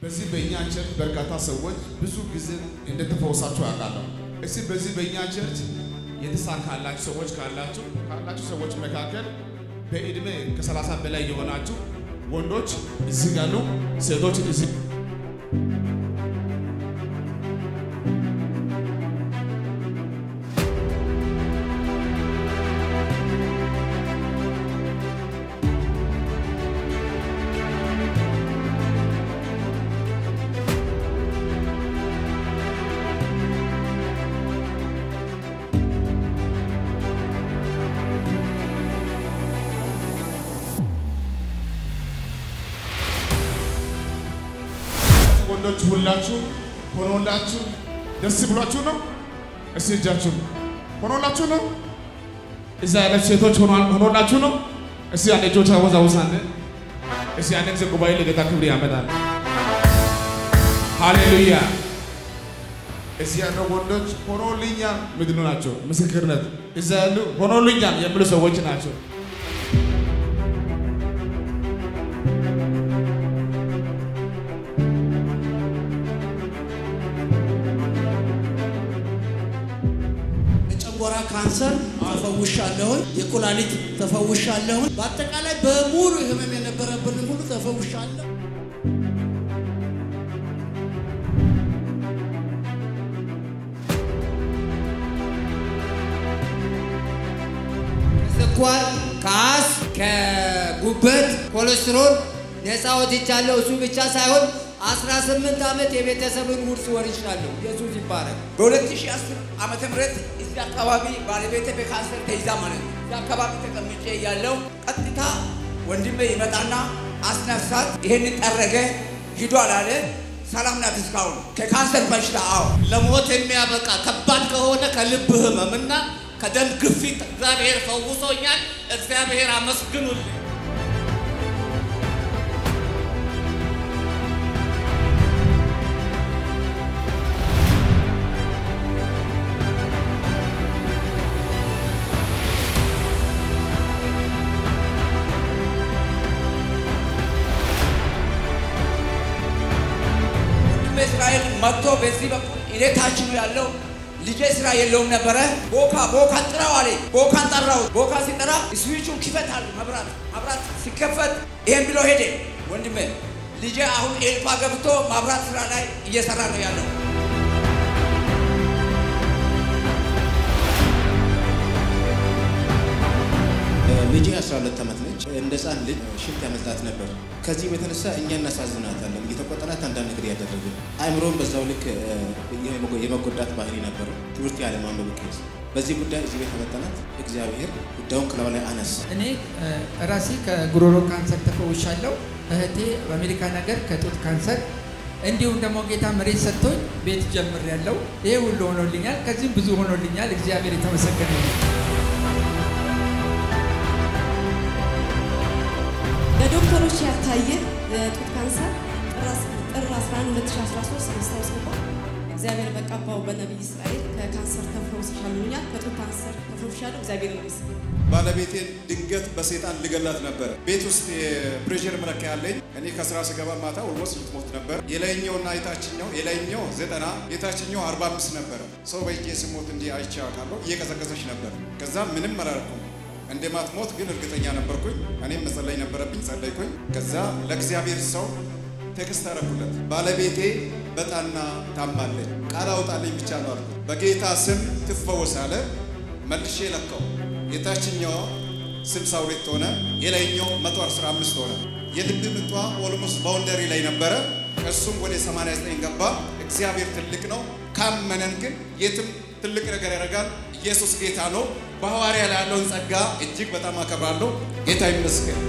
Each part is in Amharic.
በዚህ በእኛ ቸርች በርካታ ሰዎች ብዙ ጊዜ እንደተፈወሳችሁ ያውቃለሁ። እስቲ በዚህ በእኛ ቸርች የተሳካላችሁ ሰዎች ካላችሁ ካላችሁ ሰዎች መካከል በዕድሜ ከሰላሳ በላይ የሆናችሁ ወንዶች እዚህ ያሉ፣ ሴቶች እዚህ ወንዶች ሁላችሁ ሆኖላችሁ ደስ ብሏችሁ ነው? እስቲ እጃችሁ ሆኖላችሁ ነው? እዛ ያለች ሴቶች ሆኖላችሁ ነው? እስቲ አንድ እጆች አወዛውዛን። እስቲ አንድ ጊዜ ጉባኤ ለጌታ ክብር ያመጣል። ሃሌሉያ። እዚህ ያለው ወንዶች ሆኖልኛል ምንድን ናቸው? ምስክርነት እዛ ያሉ ሆኖልኛል የሚሉ ሰዎች ናቸው። የጨጓራ ካንሰር ተፈውሻለሁኝ። የኩላሊት ተፈውሻለሁኝ። በአጠቃላይ በሙሉ ህመም የነበረብን ሁሉ ተፈውሻለሁ። ስኳር፣ ከአስ፣ ከጉበት፣ ኮሌስትሮል ነፃ ወጥቻለሁ። እሱ ብቻ ሳይሆን 18 ዓመት የቤተሰብን ውርስ ወርሻለሁ። ኢየሱስ ይባረክ። በ2010 ዓመተ ምህረት እዚህ አካባቢ ባለቤቴ በካንሰር ተይዛ ማለት ነው። እዚህ አካባቢ ተቀምጬ ያለው ቀጥታ ወንድሜ ይመጣና አስነሳት። ይሄንን ጠረገ ሂዶ አላለ። ሰላም ናት እስካሁን ከካንሰር በሽታ። አዎ ለሞት የሚያበቃ ከባድ ከሆነ ከልብ ህመምና ከደም ግፊት እግዚአብሔር ፈውሶኛል። እግዚአብሔር አመስግኑልኝ። ወንድሜ እስራኤል መጥቶ በዚህ በኩል እኔ ታች ነው ያለው። ልጄ ስራ የለውም ነበረ። ቦካ ቦካን ጥራው አለ። ቦካን ጠራው። ቦካ ሲጠራ ስዊቹን ክፈት አለ። መብራት መብራት ሲከፈት ይሄን ብሎ ሄደ። ወንድሜ ልጄ አሁን ኤልፓ ገብቶ መብራት ስራ ላይ እየሰራ ነው ያለው። ልጄ 12 ዓመት ነች። እንደ ህፃን ልጅ ሽንት ያመጣት ነበር። ከዚህም የተነሳ እኛ እናሳዝናታለን፣ እየተቆጠናት አንዳንድ ነገር ያደረግን አእምሮን በዛው ልክ የመጎዳት ባህሪ ነበረው። ትምህርት ያለማንበብ ኬዝ በዚህ ጉዳይ እዚህ ቤት መጠናት እግዚአብሔር ጉዳዩን ከላዩ ላይ አነሳ። እኔ ራሴ ከጉሮሮ ካንሰር ተፈውሻለሁ። እህቴ በአሜሪካ ነገር ከጡት ካንሰር እንዲሁም ደግሞ ጌታ መሬት ሰጥቶኝ ቤት ጀምሬያለሁ። ይሄ ሁሉ ሆኖልኛል። ከዚህም ብዙ ሆኖልኛል። እግዚአብሔር የተመሰገነ ነው። በዶክተሮች ያልታየ የጡት ካንሰር ጥር 11 2013 ማስታወስ ገባ። እግዚአብሔር በቀባው በነቢይ እስራኤል ከካንሰር ተፈውሰሻል። ከጡት ካንሰር ተፈውሻለሁ። እግዚአብሔር ይመስገን። ባለቤቴን ድንገት በሰይጣን ልገላት ነበር። ቤት ውስጥ የፕሬሽር መለኪያ አለኝ። እኔ ከስራ ስገባ ማታ ኦልሞስት ልትሞት ነበር። የላይኛውና የታችኛው የላይኛው ዘጠና የታችኛው አርባ አምስት ነበረ። ሰው በእጄ ስሞት እንዲህ አይቼ አውቃለሁ። እየቀዘቀዘች ነበር። ከዛ ምንም አላደረኩም። እንደማትሞት ግን እርግጠኛ ነበርኩኝ። እኔም መጸለይ ነበረብኝ፣ ጸለይኩኝ። ከዛ ለእግዚአብሔር ሰው ቴክስት አደረኩለት። ባለቤቴ በጣና ታማለች፣ ቃል አውጣልኝ ብቻ ነው አልኩት። በጌታ ስም ትፈወስ አለ። መልሼ ለካው። የታችኛው 62 ሆነ፣ የላይኛው 115 ሆነ። የልብ ምቷ ኦልሞስት ባውንደሪ ላይ ነበረ። እሱም ወደ 89 ገባ። እግዚአብሔር ትልቅ ነው። ካመነን ግን የትም ትልቅ ነገር ያደርጋል። ኢየሱስ ጌታ ነው። በሐዋርያ ላይ ያለውን ጸጋ እጅግ በጣም አከብራለሁ። ጌታ ይመስገን።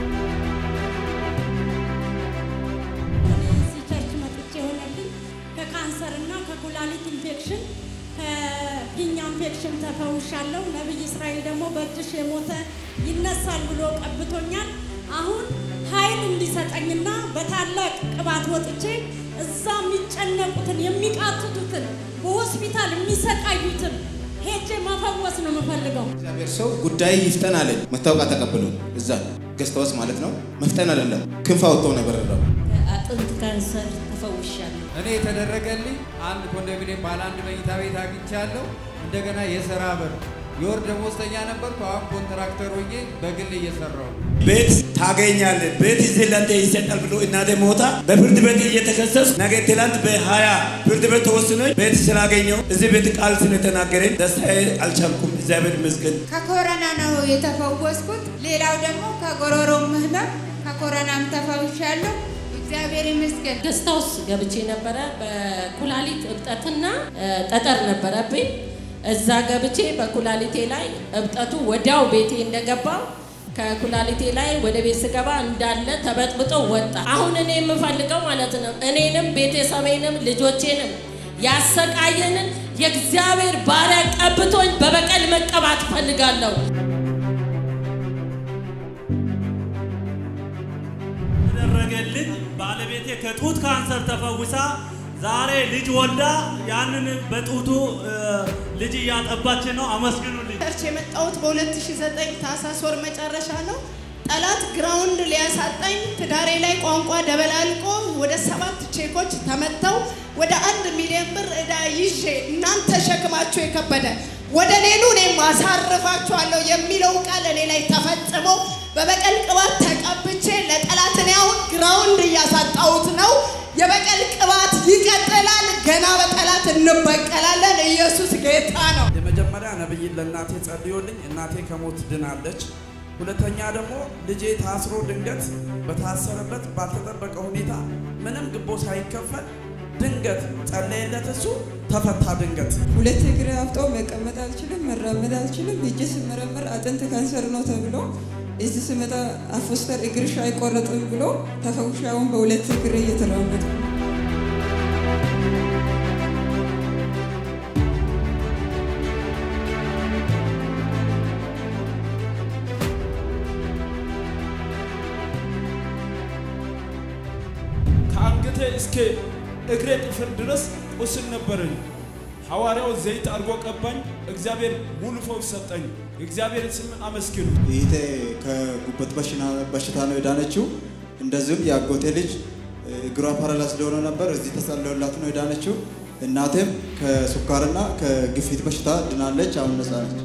እዚህ ቸርች መጥቼ የሆነልኝ ከካንሰር እና ከኩላሊት ኢንፌክሽን ከፊኛ ኢንፌክሽን ተፈውሻለሁ። ነቢይ እስራኤል ደግሞ በእጅሽ የሞተ ይነሳል ብሎ ቀብቶኛል። አሁን ኃይል እንዲሰጠኝና በታላቅ ቅባት ወጥቼ እዛ የሚጨነቁትን የሚቃትቱትን በሆስፒታል የሚሰቃዩትን ሄጄ መፈወስ ነው የምፈልገው። እግዚአብሔር ሰው ጉዳይ ይፍጠን አለኝ። መታወቂያ ተቀብሎ እዛ ገዝተወስ ማለት ነው። መፍጠን አይደለም ክንፍ አውጥቶ ነበር ነው አጥንት ካንሰር ተፈውሻለሁ። እኔ የተደረገልኝ አንድ ኮንዶሚኒየም ባለ አንድ መኝታ ቤት አግኝቻለሁ። እንደገና የስራ በር የወር ደመወዝተኛ ነበርኩ። አሁን ኮንትራክተር ሆኜ በግል እየሰራው ነው። ቤት ታገኛለህ፣ ቤት እዚህ ለአንተ ይሰጣል ብሎ እናቴ ሞታ በፍርድ ቤት እየተከሰሱ ነገ ትላንት በሀያ ፍርድ ቤት ተወስኖ ቤት ስላገኘው እዚህ ቤት ቃል ስለተናገረኝ ደስታዬ አልቻልኩም። እግዚአብሔር ይመስገን። ከኮሮና ነው የተፈወስኩት። ሌላው ደግሞ ከጎሮሮም ህመም ከኮሮናም ተፈውሻለሁ። እግዚአብሔር ይመስገን። ገስት ሃውስ ገብቼ ነበረ። በኩላሊት እብጠትና እ፣ ጠጠር ነበረብኝ። እዛ ገብቼ በኩላሊቴ ላይ እብጠቱ ወዲያው ቤቴ እንደገባው ከኩላሊቴ ላይ ወደ ቤት ስገባ እንዳለ ተበጥብጦ ወጣ። አሁን እኔ የምፈልገው ማለት ነው እኔንም ቤተሰቤንም ልጆቼንም ያሰቃየንን የእግዚአብሔር ባሪያ ቀብቶኝ በበቀል መቀባት እፈልጋለሁ። ተደረገልኝ። ባለቤቴ ከጡት ካንሰር ተፈውሳ ዛሬ ልጅ ወልዳ ያንን በጡቱ እ፣ ልጅ እያጠባች ነው። አመስግኑልኝ። ቸርች የመጣሁት በ2009 ታህሳስ ወር መጨረሻ ነው። ጠላት ግራውንድ ሊያሳጣኝ ትዳሬ ላይ ቋንቋ ደበላልቆ ወደ ሰባት ቼኮች ተመተው ወደ አንድ ሚሊዮን ብር ዕዳ ይዤ እናንተ ሸክማችሁ የከበደ ወደ ሌሉ እኔም አሳርፋችኋለሁ የሚለው ቃል እኔ ላይ ተፈጽሞ በበቀል ቅባት ተቀብቼ ለጠላት እኔ አሁን ግራውንድ እያሳጣሁት ነው። የበቀል ቅባት ይቀጥላል። ገና በጠላት እንበቀላለን። ኢየሱስ ጌታ ነው። የመጀመሪያ ነብይ ለእናቴ ጸልዮልኝ እናቴ ከሞት ድናለች። ሁለተኛ ደግሞ ልጄ ታስሮ ድንገት በታሰረበት ባልተጠበቀ ሁኔታ ምንም ግቦ ሳይከፈል ድንገት ጸለየለት፣ እሱ ተፈታ። ድንገት ሁለት እግር አብጦ መቀመጥ አልችልም፣ መራመድ አልችልም። ሄጄ ስመረመር አጥንት ካንሰር ነው ተብሎ እዚህ ስመጣ አፎስተር እግርሽ አይቆረጥም ብሎ ተፈውሼ አሁን በሁለት እግር እየተራመድኩ ነው። ከአንገቴ እስከ እግሬ ጥፍር ድረስ ቁስል ነበረኝ። ሐዋርያው ዘይት አድርጎ ቀባኝ። እግዚአብሔር ሙሉ ፈውስ ሰጠኝ። እግዚአብሔር ስም አመስግኑ። ይህቴ ከጉበት በሽና- በሽታ ነው የዳነችው። እንደዚሁም የአጎቴ ልጅ እግሯ ፓራላይዝ ስለሆነ ነበር እዚህ ተጸለዮላት ነው የዳነችው። እናቴም ከሱካርና ከግፊት በሽታ ድናለች፣ አሁን ነፃ ነች።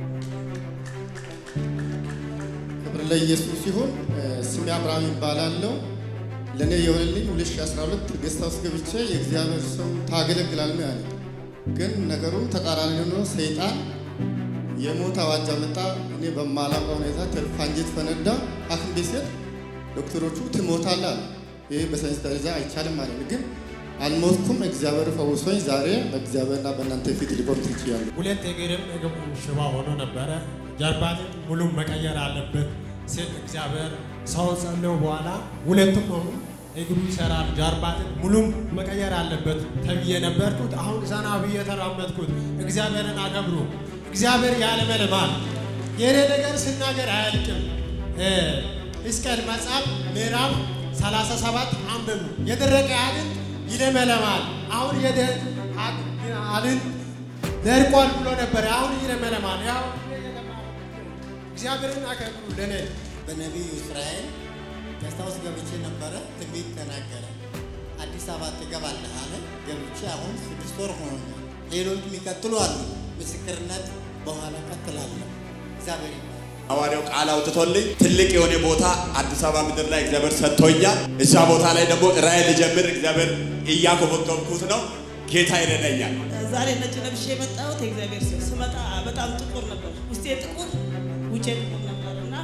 ክብር ለኢየሱስ ሲሆን ስሜ አብርሃም ይባላለው። ለእኔ የሆነልኝ 2012 ጌስት ሃውስ ገብቼ የእግዚአብሔር ሰው ታገለግላል ነው ያለኝ። ግን ነገሩ ተቃራኒ ሆኖ ሰይጣን የሞት አዋጅ አመጣ። እኔ በማላውቀው ሁኔታ ትርፍ አንጀት ፈነዳ። ሐኪም ቤት ስሄድ ዶክተሮቹ ትሞታለህ አሉ። ይህ በሳይንስ ደረጃ አይቻልም ማለት ነው። ግን አልሞትኩም። እግዚአብሔር ፈውሶኝ ዛሬ በእግዚአብሔርና በእናንተ ፊት ሊቆም ትችያለሁ። ሁለት እግርም እግሩ ሽባ ሆኖ ነበረ። ጀርባትን ሙሉ መቀየር አለበት ሲል እግዚአብሔር ሰው ጸልዮ በኋላ ሁለቱም አሁን እግሩ ይሰራል፣ ጀርባትን ሙሉም መቀየር አለበት ተብዬ ነበርኩት። አሁን ዘና ብዬ ተራመድኩት። እግዚአብሔርን አከብሩ። እግዚአብሔር ያለመልማል። የኔ ነገር ስናገር አያልቅም። ሕዝቅኤል መጽሐፍ ምዕራፍ 37 አንብቡ። የደረቀ አጥንት ይለመለማል። አሁን የደ አጥንት ደርቋል ብሎ ነበር። አሁን ይለመለማል። ያው እግዚአብሔርን አከብሩ። ለኔ በነቢዩ እስራኤል ገስት ሃውስ ገብቼ ነበረ። ትንቢት ተናገረ። አዲስ አበባ ትገባለህ አለ። ገብቼ አሁን ስድስት ወር ሆኖኛል። ሌሎች የሚቀጥሉ አሉ። ምስክርነት በኋላ ቀጥላለሁ። እግዚአብሔር ይባርክ። ሐዋርያው ቃል አውጥቶልኝ ትልቅ የሆነ ቦታ አዲስ አበባ ምድር ላይ እግዚአብሔር ሰጥቶኛል። እዛ ቦታ ላይ ደግሞ ራእይ ልጀምር እግዚአብሔር እያኮበኮብኩት ነው። ጌታ ይረዳኛል። ዛሬ ነጭ ለብሼ የመጣሁት የእግዚአብሔር ሰው ስመጣ በጣም ጥቁር ነበር። ውስጤ ጥቁር፣ ውጬ ጥቁር ነበር እና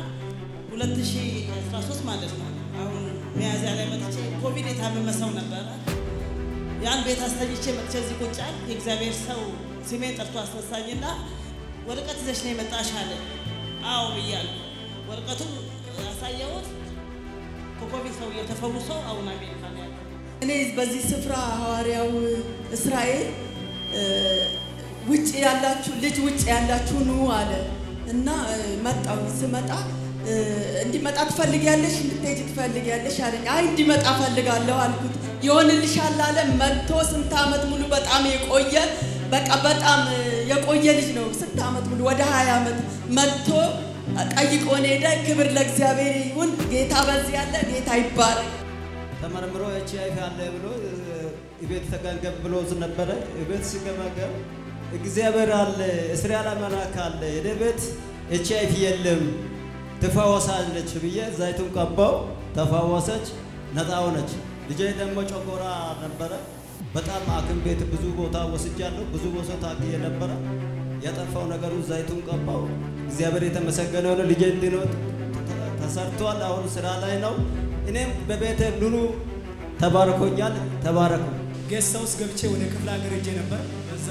2013 ማለት ነው። አሁን ሚያዝያ ላይ መጥቼ ኮቪድ የታመመ ሰው ነበረ። ያን ቤት አስተኝቼ መጥቼ እዚህ ቁጭ አልኩ። የእግዚአብሔር ሰው ስሜን ጠርቶ አስነሳኝና ወረቀት ይዘሽ ነው የመጣሽ አለ። አዎ ብያለሁ። ወረቀቱን ያሳየሁት ከኮቪድ ሰው ተፈውሶ አሁን አሜሪካ ነው ያለው። እኔ በዚህ ስፍራ ሐዋርያው እስራኤል እ፣ ውጭ ያላችሁ ልጅ ውጭ ያላችሁ ኑ አለ እና እ፣ መጣሁ። ስመጣ እ፣ እንዲመጣ ትፈልጊያለሽ? እንድትሄጂ ትፈልጊያለሽ አለኝ። አይ እንዲመጣ ፈልጋለሁ አልኩት። ይሆንልሻል አለ። መጥቶ ስንት ዓመት ሙሉ በጣም የቆየ በቃ በጣም እ፣ የቆየ ልጅ ነው። ስንት ዓመት ሙሉ ወደ ሀያ ዓመት መጥቶ ጠይቆን ሄደ። ክብር ለእግዚአብሔር ይሁን። ጌታ በዚህ ያለ ጌታ ይባረክ። ተመርምሮ ኤች አይ ቪ አለ ብሎ ቤት ተገንገብ ብሎ ነበረ። ቤት ሲገመገም እግዚአብሔር አለ፣ እስራኤል አምላክ አለ፣ የኔ ቤት ኤች አይ ቪ የለም ትፈወሳለች ብዬ ዘይቱን ቀባው፣ ተፈወሰች፣ ነፃ ሆነች። ልጄ ደግሞ ጨጎራ ነበረ። በጣም ሐኪም ቤት ብዙ ቦታ ወስጃለሁ፣ ብዙ ቦታ ታክዬ ነበረ። የጠፋው ነገሩ ዘይቱን ቀባው። እግዚአብሔር የተመሰገነ ሆነ። ልጄ እንዲኖር ተሰርቷል። አሁን ስራ ላይ ነው። እኔም በቤተ ኑሩ ተባርኮኛል። ተባረኩ። ጌስት ሃውስ ገብቼ ወደ ክፍለ ሀገር ሄጄ ነበር። በዛ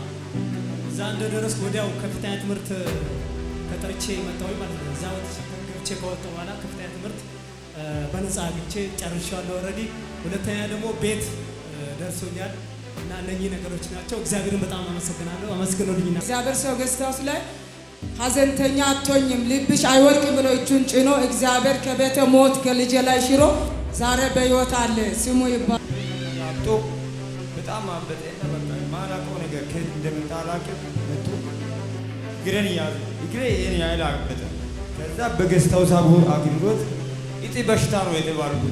እዛ እንደደረስኩ ወዲያው ከፍተኛ ትምህርት ተጠርቼ መጣሁ ማለት ነው። እዛ ወጥቼ ገብቼ ከወጣሁ በኋላ ከፍተኛ ትምህርት እ፣ በነፃ አግኝቼ ጨርሻለሁ ኦልሬዲ። ሁለተኛ ደግሞ ቤት እ፣ ደርሶኛል እና እነኚህ ነገሮች ናቸው። እግዚአብሔርን በጣም አመሰግናለሁ። አመስግኖልኝና እግዚአብሔር ሰው ጌስት ሃውስ ላይ ሀዘንተኛ አትሆኝም፣ ልብሽ አይወድቅም ብሎ እጁን ጭኖ እግዚአብሔር ከቤተ ሞት ከልጄ ላይ ሽሮ ዛሬ በሕይወት አለ። ስሙ ይባል። አብጦ በጣም አበጠና በቃ ማላውቀው ነገር ከየት እንደመጣ አላውቅም። መጥቶ እግሬን ያዘ። እግሬ ይሄን ያህል አበጠ። ከዛ በጌስት ሃውስ አገልግሎት እጢ በሽታ ነው የተባልኩት።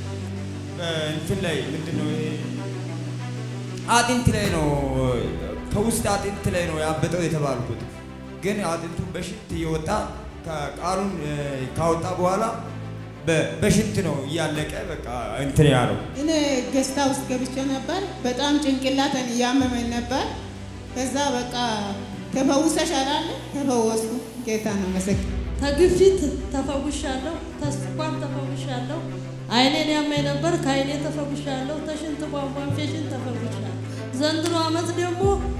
እንትን ላይ ምንድን ነው ይሄ አጥንት ላይ ነው ከውስጥ አጥንት ላይ ነው ያበጠው የተባልኩት። ግን አጥንቱ በሽንት እየወጣ ቃሉን ካወጣ በኋላ በ- በሽንት ነው እያለቀ በቃ እንትን ያለው። እኔ ገስታ ውስጥ ገብቼ ነበር። በጣም ጭንቅላትን እያመመኝ ነበር። ከዛ በቃ ተፈውሰሻል አለ። ተፈወስኩ። ጌታ ነው መሰግን ከግፊት ተፈውሻለሁ፣ ተስኳር ተፈውሻለሁ። አይኔን ያመኝ ነበር፣ ከአይኔ ተፈውሻለሁ። ተሽንት ቧንቧ ኢንፌክሽን ተፈውሻለሁ። ዘንድሮ ዓመት ደግሞ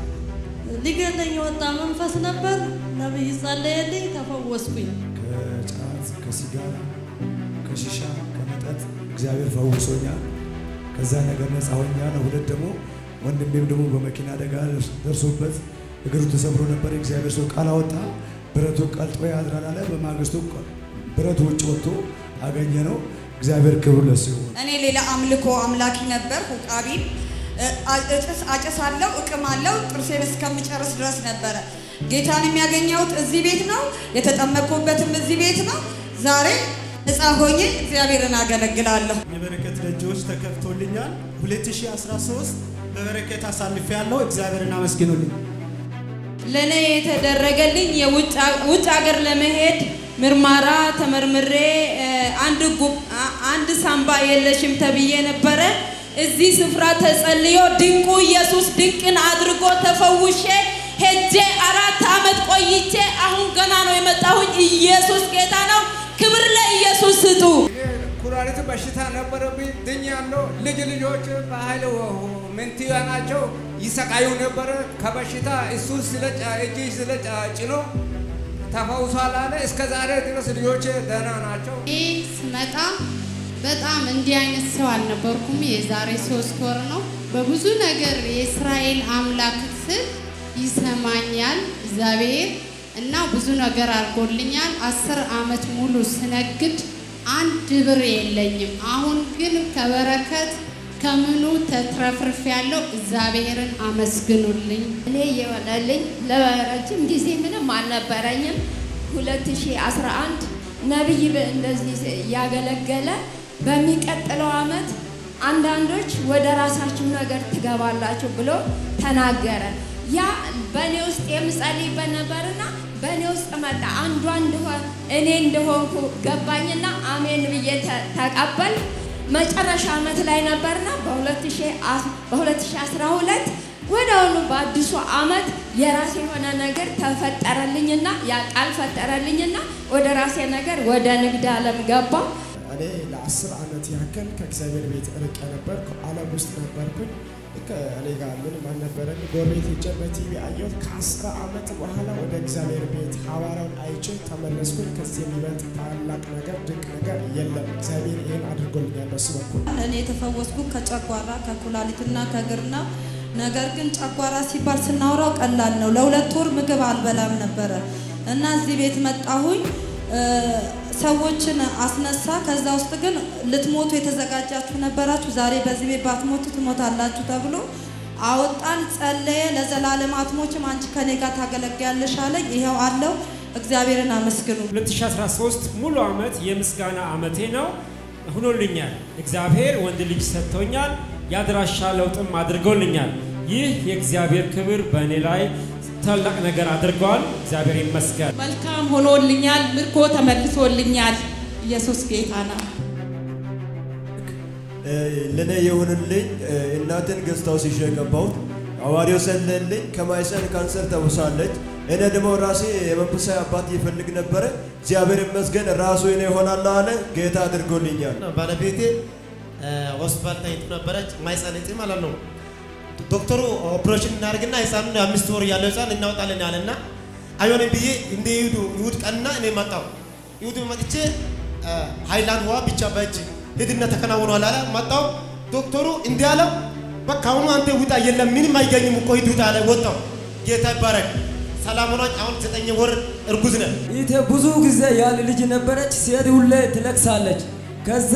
ሊገለኝ የወጣ መንፈስ ነበር። ነብይ ጸለየልኝ፣ ተፈወስኩኝ። ከጫት፣ ከሲጋራ፣ ከሺሻ፣ ከመጠጥ እግዚአብሔር ፈውሶኛል። ከዛ ነገር ነፃ ሆኛል። ሁለት ደግሞ ወንድሜም ደግሞ በመኪና አደጋ ደርሶበት እግሩ ተሰብሮ ነበር። የእግዚአብሔር ሰው ቃል አወጣ። ብረቱ ቀልጦ ያድራል አለ። በማግስቱ ብረቱ ውጭ ወጥቶ አገኘ ነው። እግዚአብሔር ክብር ለሱ ይሁን። እኔ ሌላ አምልኮ አምላኪ ነበር። ሁቃቢ እጭስ አጨሳለሁ፣ እቅማለሁ ጥርሴን እስከምጨርስ ድረስ ነበረ። ጌታን የሚያገኘሁት እዚህ ቤት ነው። የተጠመቅኩበትም እዚህ ቤት ነው። ዛሬ ነፃ ሆኜ እግዚአብሔርን አገለግላለሁ። የበረከት ደጆች ተከፍቶልኛል። 2013 በበረከት አሳልፌ ያለው እግዚአብሔርን አመስግኑልኝ። ለእኔ የተደረገልኝ የውጭ ሀገር ለመሄድ ምርመራ ተመርምሬ እ፣ አንድ ጉብ አ- አንድ ሳምባ የለሽም ተብዬ ነበረ። እዚህ ስፍራ ተጸልዮ ድንቁ ኢየሱስ ድንቅን አድርጎ ተፈውሼ ሄጄ አራት ዓመት ቆይቼ አሁን ገና ነው የመጣሁኝ። ኢየሱስ ጌታ ነው። ክብር ለኢየሱስ ስጡ። ኩላሊት በሽታ ነበረብኝ፣ ድኛለሁ። ልጅ ልጆች በኃይል ምንትያ ናቸው ይሰቃዩ ነበረ ከበሽታ እሱ ስለጫ እጅ ስለጫ ጭኖ ተፈውሷል አለ። እስከ ዛሬ ድረስ ልጆች ደህና ናቸው። ይህ ስመጣ በጣም እንዲህ አይነት ሰው አልነበርኩም። የዛሬ ሶስት ወር ነው። በብዙ ነገር የእስራኤል አምላክ ስል ይሰማኛል እግዚአብሔር እና ብዙ ነገር አድርጎልኛል። አስር ዓመት ሙሉ ስነግድ አንድ ብር የለኝም። አሁን ግን ከበረከት ከምኑ ተትረፍርፍ ያለው እግዚአብሔርን አመስግኑልኝ። እኔ የሆነልኝ ለረጅም ጊዜ ምንም አልነበረኝም። 2011 ነቢይ በ- እንደዚህ ያገለገለ በሚቀጥለው ዓመት አንዳንዶች ወደ ራሳችሁ ነገር ትገባላችሁ ብሎ ተናገረ። ያ በእኔ ውስጥ የምጸልይበት ነበርና በእኔ ውስጥ መጣ። አንዷ እንደሆን እኔ እንደሆንኩ ገባኝና አሜን ብዬ ተ- ተቀበል መጨረሻ ዓመት ላይ ነበርና በ2012 ወዲያውኑ በአዲሱ ዓመት የራሴ የሆነ ነገር ተፈጠረልኝና ያ ቃል ፈጠረልኝና ወደ ራሴ ነገር ወደ ንግድ ዓለም ገባ። እኔ ለአስር ዓመት ያክል ከእግዚአብሔር ቤት ርቄ ነበር። ዓለም ውስጥ ነበርኩኝ። ልክ እኔ ጋር ምንም አልነበረም። ጎረቤት ሄጄ በቲቪ አየሁት። ከአስር ዓመት በኋላ ወደ እግዚአብሔር ቤት ሐዋርያውን አይቼ ተመለስኩኝ። ከዚህ የሚበልጥ ታላቅ ነገር ድንቅ ነገር የለም። እግዚአብሔር ይህን አድርጎልኛል በሱ በኩል። እኔ የተፈወስኩ ከጨጓራ ከኩላሊትና ከእግር ነው። ነገር ግን ጨጓራ ሲባል ስናወራው ቀላል ነው። ለሁለት ወር ምግብ አልበላም ነበረ እና እዚህ ቤት መጣሁኝ። እ፣ ሰዎችን አስነሳ። ከዛ ውስጥ ግን ልትሞቱ የተዘጋጃችሁ ነበራችሁ፣ ዛሬ በዚህ ቤት ባትሞቱ ትሞታላችሁ ተብሎ አወጣን። ጸለየ። ለዘላለም አትሞችም፣ አንቺ ከኔ ጋር ታገለግያለሽ አለኝ። ይኸው አለው። እግዚአብሔርን አመስግኑ። 2013 ሙሉ ዓመት የምስጋና ዓመቴ ነው። ሆኖልኛል። እግዚአብሔር ወንድ ልጅ ሰጥቶኛል። የአድራሻ ለውጥም አድርጎልኛል። ይህ የእግዚአብሔር ክብር በእኔ ላይ ታላቅ ነገር አድርገዋል። እግዚአብሔር ይመስገን። መልካም ሆኖልኛል። ምርኮ ተመልሶልኛል። ኢየሱስ ጌታ ነው። ለእኔ የሆንልኝ እናትን ገዝታው ሲሸ የገባሁት ሐዋርያው ሰለልኝ ከማይፀን ካንሰር ተውሳለች። እኔ ደግሞ ራሴ የመንፈሳዊ አባት ይፈልግ ነበረ። እግዚአብሔር ይመስገን ራሱ እኔ ይሆናል አለ። ጌታ አድርጎልኛል። ባለቤቴ ሆስፒታል ተኝቶ ነበረች። ማይፀን እጢ ማለት ነው። ዶክተሩ ኦፕሬሽን እናደርግና ህፃኑን የአምስት ወር ያለው ህፃን እናወጣለን አለና አይሆንም ብዬ እንደ ይሁዱ ይሁድ ቀንና እኔ መጣሁ። ይሁድ መጥቼ ሃይላንድ ውሃ ብቻ በእጅ ሂድና ተከናውኗል አለ። መጣሁ። ዶክተሩ እንዲህ አለው፣ በቃ አሁኑ አንተ ውጣ፣ የለም ምንም አይገኝም እኮ ሂድ ውጣ አለ። ወጣሁ። ጌታ ይባረክ። ሰላም ሆናች። አሁን ዘጠኝ ወር እርጉዝ ነን። ይቴ ብዙ ጊዜ ያለ ልጅ ነበረች። ሴት ሁሌ ትለቅሳለች። ከዛ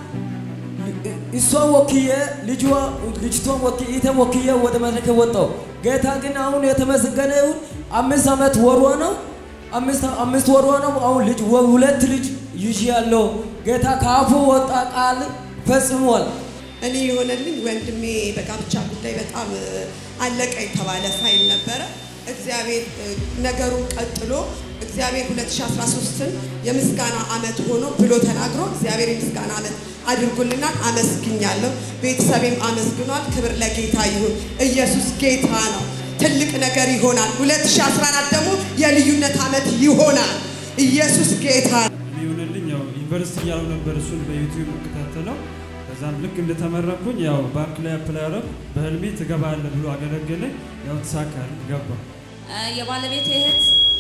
እሷን ወክዬ ልጇ ልጅቷን ወክዬ ኢቴን ወክዬ ወደ መድረክ ወጣው። ጌታ ግን አሁን የተመሰገነ ይሁን። አምስት ዓመት ወሯ ነው። አምስት አምስት ወሯ ነው። አሁን ልጅ ሁለት ልጅ ይዤ ያለው ጌታ ከአፉ ወጣ ቃል ፈጽሟል። እኔ የሆነልኝ ወንድሜ በጋብቻ ጉዳይ በጣም አለቀ የተባለ ፋይል ነበረ። እግዚአብሔር ነገሩን ቀጥሎ እግዚአብሔር 2013ን የምስጋና ዓመት ሆኖ ብሎ ተናግሮ እግዚአብሔር የምስጋና ዓመት አድርጎልናል። አመስግኛለሁ። ቤተሰቤም አመስግኗል። ክብር ለጌታ ይሁን። ኢየሱስ ጌታ ነው። ትልቅ ነገር ይሆናል። 2014 ደግሞ የልዩነት ዓመት ይሆናል። ኢየሱስ ጌታ ነው። እኔ የሆነልኝ ያው ዩኒቨርሲቲ እያለሁ ነበር እሱን በዩቲዩብ የምከታተለው። ከዛም ልክ እንደተመረኩኝ ያው ባንክ ላይ አፕላይ አደረኩ። በህልሜ ትገባለህ ብሎ አገለገለኝ። ያው ተሳካል፣ ገባ። የባለቤት እህት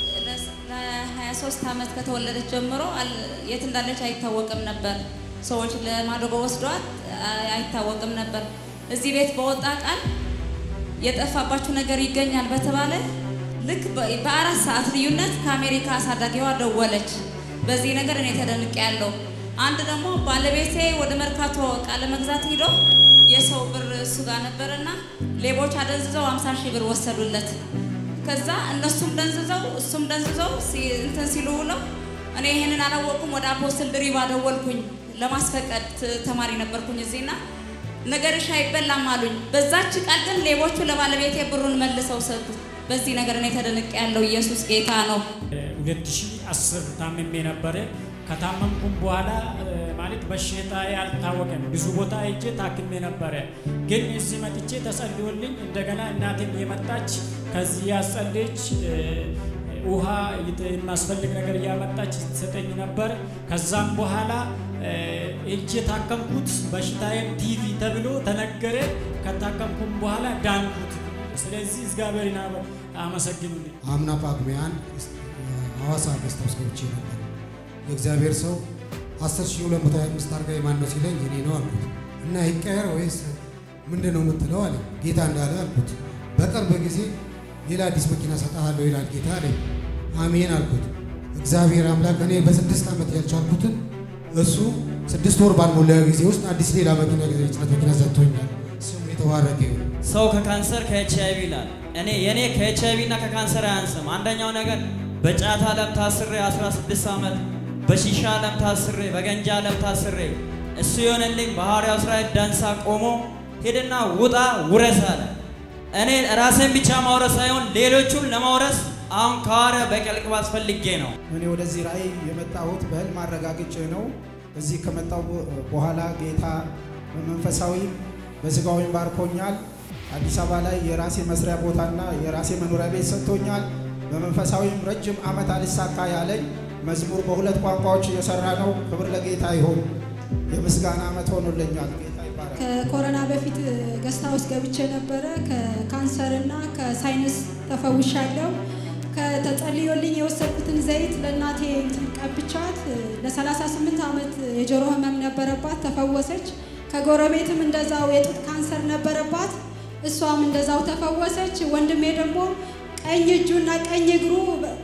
ለ23 ዓመት ከተወለደች ጀምሮ የት እንዳለች አይታወቅም ነበር። ሰዎች ለማድረጎ ወስዷት አይታወቅም ነበር። እዚህ ቤት በወጣ ቃል የጠፋባችሁ ነገር ይገኛል በተባለ ልክ በአራት ሰዓት ልዩነት ከአሜሪካ አሳዳጊዋ ደወለች። በዚህ ነገር እኔ ተደንቄ ያለው አንድ ደግሞ ባለቤቴ ወደ መርካቶ እቃ ለመግዛት ሂዶ የሰው ብር እሱ ጋር ነበረና ሌቦች አደንዝዘው 50 ሺህ ብር ወሰዱለት። ከዛ እነሱም ደንዝዘው እሱም ደንዝዘው እንትን ሲሉ ውለው እኔ ይህንን አላወቅኩም። ወደ አፖስትል ድሪባ ደወልኩኝ። ለማስፈቀድ ተማሪ ነበርኩኝ እዚህና ነገርሽ አይበላም አሉኝ። በዛች ቃል ግን ሌቦቹ ለባለቤቴ ብሩን መልሰው ሰጡት። በዚህ ነገር እኔ ተደንቄ ያለው ኢየሱስ ጌታ ነው። 2010 ታምሜ ነበረ። ከታመምኩም በኋላ ማለት በሽታ ያልታወቀም ብዙ ቦታ ሄጄ ታክሜ ነበረ። ግን እዚህ መጥቼ ተጸልዮልኝ እንደገና እናቴም የመጣች ከዚህ ያጸለች ውሃ የሚያስፈልግ ነገር እያመጣች ትሰጠኝ ነበር። ከዛም በኋላ እጅ የታከምኩት በሽታዬም ቲቪ ተብሎ ተነገረ። ከታከምኩም በኋላ ዳንኩት። ስለዚህ እግዚአብሔርን አመሰግኑልኝ። አምና ጳጉሜ አንድ ሐዋሳ ገስት ሃውስ ገብቼ ነበር። የእግዚአብሔር ሰው 10225 አድርጋ የማን ነው ሲለኝ እኔ ነው አልኩት እና ይቀየር ወይስ ምንድን ነው የምትለው አለ። ጌታ እንዳለ አልኩት። በቅርብ ጊዜ ሌላ አዲስ መኪና ሰጠሃለሁ ይላል ጌታ አለኝ። አሜን አልኩት። እግዚአብሔር አምላክ እኔ በስድስት ዓመት ያልቻልኩትን እሱ ስድስት ወር ባልሞላ ጊዜ ውስጥ አዲስ ሌላ መኪና የጭነት መኪና ሰጥቶኛል። ስሙ የተባረከ ይሁን። ሰው ከካንሰር ከኤች አይቪ ይላል። እኔ የኔ ከኤች አይቪ እና ከካንሰር አያንስም። አንደኛው ነገር በጫት ዓለም ታስሬ 16 ዓመት በሺሻ ዓለም ታስሬ በገንጃ ዓለም ታስሬ እሱ የሆነልኝ በሐዋርያው እስራኤል ዳንሳ ቆሞ ሄድና ውጣ ውረስ አለ። እኔ ራሴን ብቻ ማውረስ ሳይሆን ሌሎቹን ለማውረስ አሁን ከሐዋርያ በቀል ቅባት ፈልጌ ነው። እኔ ወደዚህ ራእይ የመጣሁት በህልም አረጋግጬ ነው። እዚህ ከመጣሁ በኋላ ጌታ በመንፈሳዊም በስጋዊም ባርኮኛል። አዲስ አበባ ላይ የራሴ መስሪያ ቦታና የራሴ መኖሪያ ቤት ሰጥቶኛል። በመንፈሳዊም ረጅም ዓመት አልሳካ ያለኝ መዝሙር በሁለት ቋንቋዎች እየሰራ ነው። ክብር ለጌታ ይሁን። የምስጋና ዓመት ሆኖልኛል። ጌታ ይባረክ። ከኮሮና በፊት ገስታ ውስጥ ገብቼ ነበረ። ከካንሰርና ከሳይነስ ተፈውሻለሁ። ከተጸልዮልኝ የወሰድኩትን ዘይት ለእናቴ እንትን ቀብቻት ለ38 ዓመት የጆሮ ህመም ነበረባት፣ ተፈወሰች። ከጎረቤትም እንደዛው የጡት ካንሰር ነበረባት፣ እሷም እንደዛው ተፈወሰች። ወንድሜ ደግሞ ቀኝ እጁና ቀኝ እግሩ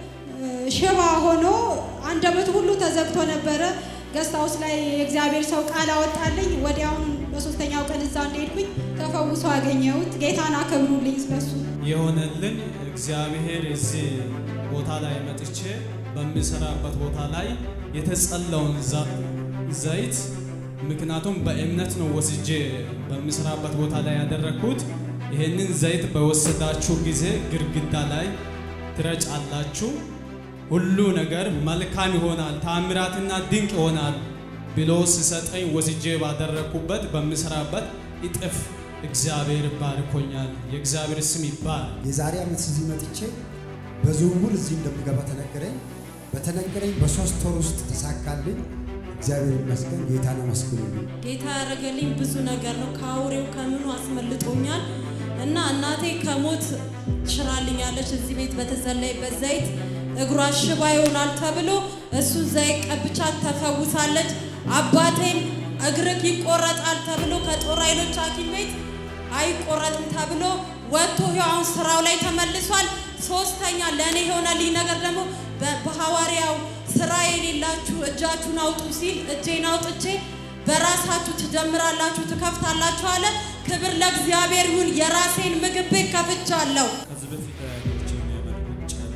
ሽባ ሆኖ አንደበቱ ሁሉ ተዘግቶ ነበረ። ገስት ሃውስ ላይ የእግዚአብሔር ሰው ቃል አወጣልኝ። ወዲያውኑ በሶስተኛው ቀን እዛ እንደሄድኩኝ ተፈውሶ አገኘሁት። ጌታን አከብሩልኝ ስለሱ። የሆነልን እግዚአብሔር እዚህ ቦታ ላይ መጥቼ በምሰራበት ቦታ ላይ የተጸለውን ዘይት ምክንያቱም በእምነት ነው ወስጄ በምሰራበት ቦታ ላይ ያደረግኩት። ይህንን ዘይት በወሰዳችሁ ጊዜ ግድግዳ ላይ ትረጫላችሁ፣ ሁሉ ነገር መልካም ይሆናል፣ ታምራትና ድንቅ ይሆናል ብሎ ሲሰጠኝ ወስጄ ባደረግኩበት በምሰራበት እጥፍ እግዚአብሔር ባርኮኛል። የእግዚአብሔር ስም ይባል። የዛሬ ዓመት እዚህ መጥቼ በዝውውር እዚህ እንደምገባ ተነገረኝ። በተነገረኝ በሶስት ወር ውስጥ ተሳካልኝ። እግዚአብሔር ይመስገን። ጌታን አመስግኑልኝ። ጌታ ያደረገልኝ ብዙ ነገር ነው። ከአውሬው ከምኑ አስመልጦኛል እና እናቴ ከሞት ትሽራልኛለች። እዚህ ቤት በተጸለይበት ዘይት እግሯ ሽባ ይሆናል ተብሎ እሱ ዘይት ቀብቻት ተፈውሳለች። አባቴም እግርክ ይቆረጣል ተብሎ ከጦር ኃይሎች ሐኪም ቤት አይቆረጥም ተብሎ ወጥቶ ይኸው አሁን ስራው ላይ ተመልሷል። ሶስተኛ ለእኔ የሆነልኝ ነገር ደግሞ በ- በሐዋርያው ስራ የሌላችሁ እጃችሁን አውጡ ሲል እጄን አውጥቼ በራሳችሁ ትጀምራላችሁ፣ ትከፍታላችሁ አለ። ክብር ለእግዚአብሔር ይሁን። የራሴን ምግብ ቤት ከፍቻለሁ። ከዚህ በፊት አያቶቼ የሚያመልኩት ጨሌ፣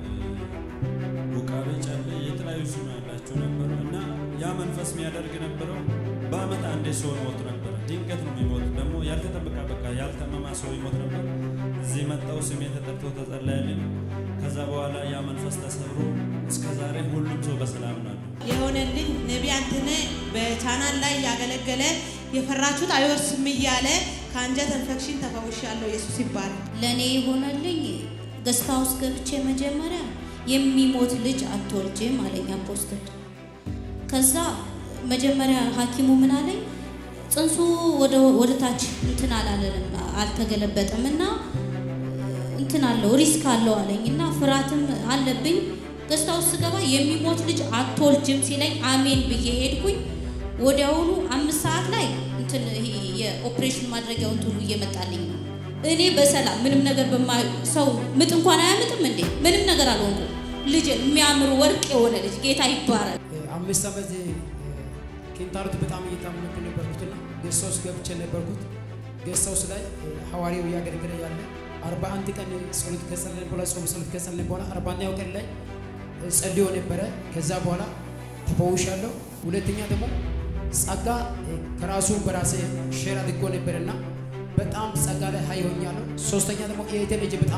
ውቃቤ፣ ጨሌ የተለያዩ ስም ያላቸው ነበሩ እና ያ መንፈስ የሚያደርግ ነበረው በአመት አንዴ ሰው ይሞት ነበረ። ድንገት ነው የሚሞት ደግሞ ያልተጠበቀ በቃ ያልተመማ ሰው ይሞት ነበር። እዚህ መጣው ስሜ ተጠርቶ ተጸለየልኝ። ከዛ በኋላ ያ መንፈስ ተሰብሮ እስከ ዛሬ ሁሉም ሰው በሰላም ነው። የሆነልኝ ነቢይ አንተነህ በቻናል ላይ ያገለገለ የፈራችሁት አይወርስም እያለ ከአንጀት ኢንፌክሽን ተፈውሻለሁ። ኢየሱስ ይባላል። ለእኔ የሆነልኝ ገስታ ውስጥ ገብቼ መጀመሪያ የሚሞት ልጅ አትወልጅም አለኝ አፖስትል። ከዛ መጀመሪያ ሐኪሙ ምን አለኝ ጽንሱ ወደ ወደ ታች እንትን አላለንም አልተገለበጠም እና እንትን አለው ሪስክ አለው አለኝ እና ፍርሃትም አለብኝ። ገስታ ውስጥ ስገባ የሚሞት ልጅ አትወልጅም ሲለኝ አሜን ብዬ ሄድኩኝ። ወዲያውኑ አምስት ሰዓት ላይ እንትን ይሄ የኦፕሬሽን ማድረጊያው እንትኑ እየመጣልኝ ነው። እኔ በሰላም ምንም ነገር በማ ሰው ምጥ እንኳን አያምጥም እንዴ? ምንም ነገር አልሆንኩም። ልጅ የሚያምር ወርቅ የሆነ ልጅ ጌታ ይባረክ። አምስት ዓመት ኪንታሮት በጣም እየታመምኩ ነበርኩትና ጌስት ሃውስ ገብቼ ነበርኩት። ጌስት ሃውስ ላይ ሐዋርያው እያገለገለ ያለ አርባ አንድ ቀን ጸሎት ከጸለይን በኋላ ጾም ጸሎት ከጸለይን በኋላ አርባ አንደኛው ቀን ላይ ጸልዮ ነበረ። ከዛ በኋላ ተፈውሻለሁ። ሁለተኛ ደግሞ ጸጋ ከራሱ በራሴ ሼር አድርጎ ነበርና በጣም ጸጋ ላይ ሀይ ሆኛለሁ። ሶስተኛ ደግሞ የእህቴ ልጅ በጣም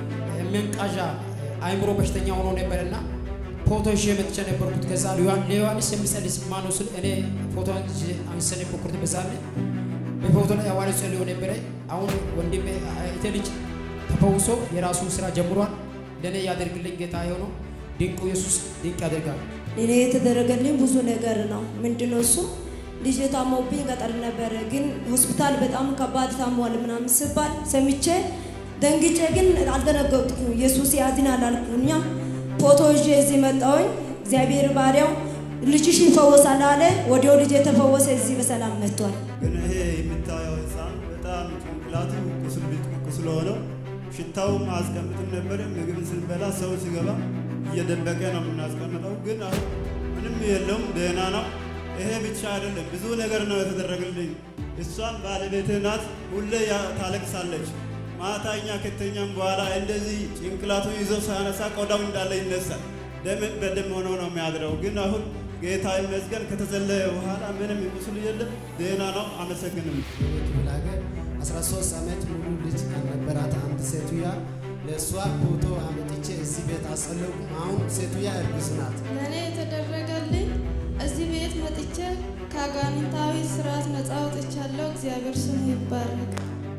የሚንቃዣ አእምሮ በሽተኛ ሆኖ ነበርና ፎቶ ይዤ መጥቼ ነበርኩት። ከዛ ለዮሐንስ የሚጸልይ ማነው ስል እኔ ፎቶ አንስቼ ነበርኩት። በዛ ላይ በፎቶ ላይ ሐዋርያው ጸልዮ ነበረ። አሁን ወንድሜ እህቴ ልጅ ተፈውሶ የራሱን ስራ ጀምሯል። ለእኔ ያደርግልኝ ጌታ የሆነው ድንቁ ኢየሱስ ድንቅ ያደርጋል። እኔ የተደረገልኝ ብዙ ነገር ነው። ምንድነው እሱ? ልጅ ታሞብኝ ገጠር ነበረ፣ ግን ሆስፒታል በጣም ከባድ ታሟል ምናምን ስባል ሰምቼ ደንግጬ፣ ግን አልደነገጥኩም። ኢየሱስ ያድናል አልኩኛ። ፎቶ ይዤ እዚህ መጣሁኝ። እግዚአብሔር ባሪያው ልጅሽ ይፈወሳል አለ። ወዲያው ልጅ የተፈወሰ እዚህ በሰላም መጥቷል። ግን ይሄ የምታየው ህፃን በጣም ጭንቅላቱ ቁስል ቁስል ሆነው ሽታውም አያስቀምጥም ነበር። ምግብ ስንበላ ሰው ሲገባ እየደበቀ ነው የምናስቀምጠው። ግን አሁን ምንም የለውም፣ ደህና ነው። ይሄ ብቻ አይደለም፣ ብዙ ነገር ነው የተደረገልኝ። እሷን ባለቤቴ ናት፣ ሁሌ ያ- ታለቅሳለች። ማታ እኛ ከተኛም በኋላ እንደዚህ ጭንቅላቱ ይዞ ሳያነሳ ቆዳው እንዳለ ይነሳል። ደም በደም ሆኖ ነው የሚያድረው። ግን አሁን ጌታ ይመስገን ከተጸለየ በኋላ ምንም ቁስል የለም፣ ደህና ነው። አመሰግንም። ክፍለ ሀገር 13 ዓመት ሙሉ ልጅ ነበራት አንድ ሴትያ። ለእሷ ፎቶ አመጥቼ እዚህ ቤት አጸለቁ። አሁን ሴትያ እርጉዝ ናት። ለእኔ የተደረገልኝ እዚህ ቤት መጥቼ ከአጋንንታዊ ስርዓት ነፃ ወጥቻለሁ። እግዚአብሔር ስሙ ይባረክ።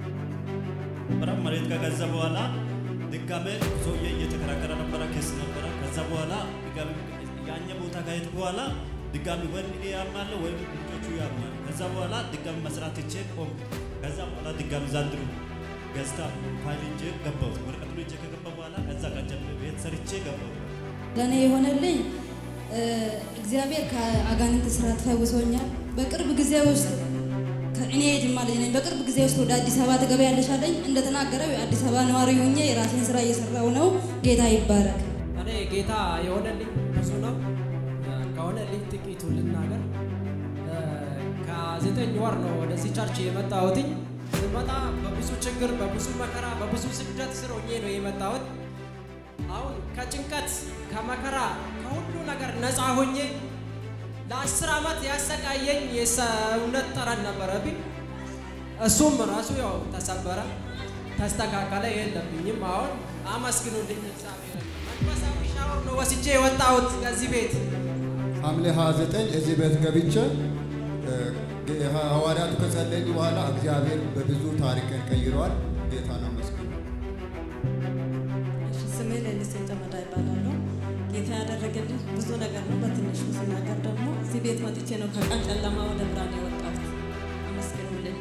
በጣም መሬት ከገዛ በኋላ ድጋሜ ሰውዬ እየተከራከረ ነበረ፣ ኬስ ነበረ። ከዛ በኋላ ድጋሜ ያኛ ቦታ ካሄድ በኋላ ድጋሚ ወይ እኔ ያማለሁ ወይም ልጆቹ ያማል። ከዛ በኋላ ድጋሚ መስራት ይቼ ቆም። ከዛ በኋላ ድጋሚ ዛንድሩ ገዝታ ፋይል ይዤ ገባሁት። ወረቀቱን ይዤ ከገባ በኋላ ከዛ ቀን ጀምሬ ቤት ሰርቼ ገባሁት። ለእኔ የሆነልኝ እ፣ እግዚአብሔር ከአጋንንት ስርዓት ፈውሶኛል። በቅርብ ጊዜ ውስጥ እኔ የጅማ ልጅ ነኝ። በቅርብ ጊዜ ውስጥ ወደ አዲስ አበባ ትገቢያለሽ አለኝ። እንደተናገረው የአዲስ አበባ ነዋሪ ሆኜ የራሴን ስራ እየሰራው ነው። ጌታ ይባረክ። እኔ ጌታ የሆነልኝ ብዙ ነው። ከሆነልኝ ጥቂቱ ልናገር። እ፣ ከዘጠኝ ወር ነው ወደዚህ ቸርች የመጣሁትኝ። ስመጣ በብዙ ችግር፣ በብዙ መከራ፣ በብዙ ስደት ስር ሆኜ ነው የመጣሁት። አሁን ከጭንቀት ከመከራ ከሁሉ ነገር ነፃ ሆኜ ለአስር ዓመት ያሰቃየኝ የሰውነት ጠረን ነበረብኝ። እሱም ራሱ ያው ተሰበረ፣ ተስተካከለ፣ የለብኝም። አሁን አመስግኑልኝ እግዚአብሔር። መንፈሳዊ ሻወር ነው ወስጄ የወጣሁት ከዚህ ቤት። ሐምሌ 29 እዚህ ቤት ገብቼ እ፣ ሐዋርያቱ ከጸለዩ በኋላ እግዚአብሔር በብዙ ታሪክን ቀይረዋል። ጌታን አመስግኑ። እሺ፣ ስሜ ሌሊሴ ጨመዳ ይባላለሁ። ጌታ ያደረገልኝ ብዙ ነገር ነው። በትንሹ ስናገር ደግሞ እዚህ ቤት መጥቼ ነው ከቀን ጨለማ ወደ ብርሃን የወጣሁት። አመስግኑልኝ።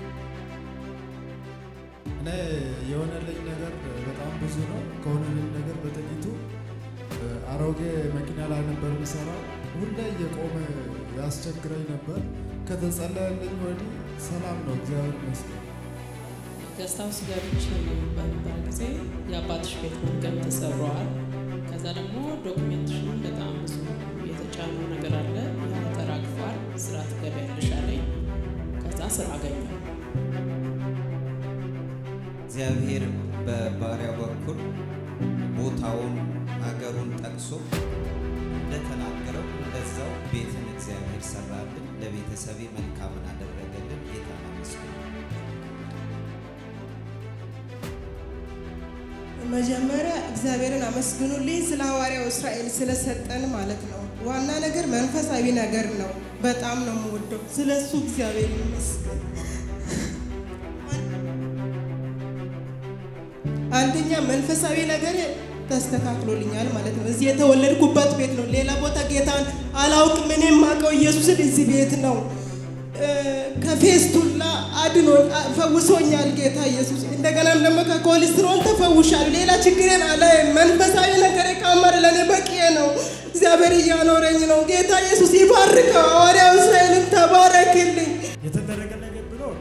እኔ የሆነልኝ ነገር በጣም ብዙ ነው። ከሆነልኝ ነገር በጥቂቱ እ፣ አሮጌ መኪና ላይ ነበር የምሰራው። ሁሌ እየቆመ ያስቸግረኝ ነበር። ከተጸለየልኝ ወዲህ ሰላም ነው፣ እግዚአብሔር ይመስገን። ገስት ሃውስ ገብቼ በነበረ ጊዜ የአባትሽ ቤት መዝገብ ተሰብረዋል። ከዛ ደግሞ ዶክሜንትሽን በጣም ብዙ የተጫነው ነገር አለ፣ ያ ተራግፏል፣ ስራ ትገቢያለሽ አለኝ። ከዛ ስራ አገኘሁ። እግዚአብሔር በባሪያው በኩል ቦታውን አገሩን ጠቅሶ እንደተናገረው እንደዛው ቤትን እግዚአብሔር ሰራልን። ለቤተሰቤ መልካምን አደረገልን። ጌታን አመስግኑ። መጀመሪያ እግዚአብሔርን አመስግኑልኝ ስለ ሐዋርያው እስራኤል ስለሰጠን ማለት ነው። ዋና ነገር መንፈሳዊ ነገር ነው። በጣም ነው የምወደው። ስለ እሱ እግዚአብሔር ይመስገን። አንደኛ መንፈሳዊ ነገር ተስተካክሎልኛል ማለት ነው። እዚህ የተወለድኩበት ቤት ነው። ሌላ ቦታ ጌታን አላውቅም። እኔ የማውቀው ኢየሱስን እዚህ ቤት ነው። እ፣ ከፌስቱላ አድኖ ፈውሶኛል ጌታ ኢየሱስ። እንደገናም ደግሞ ከኮሌስትሮል ተፈውሻል። ሌላ ችግሬን አላይም። መንፈሳዊ ነገር ካመረ ለእኔ በቂ ነው። እግዚአብሔር እያኖረኝ ነው። ጌታ ኢየሱስ ይባርከው። ሐዋርያው እስራኤልን ተባረክልኝ። የተደረገ ነገር ቢኖር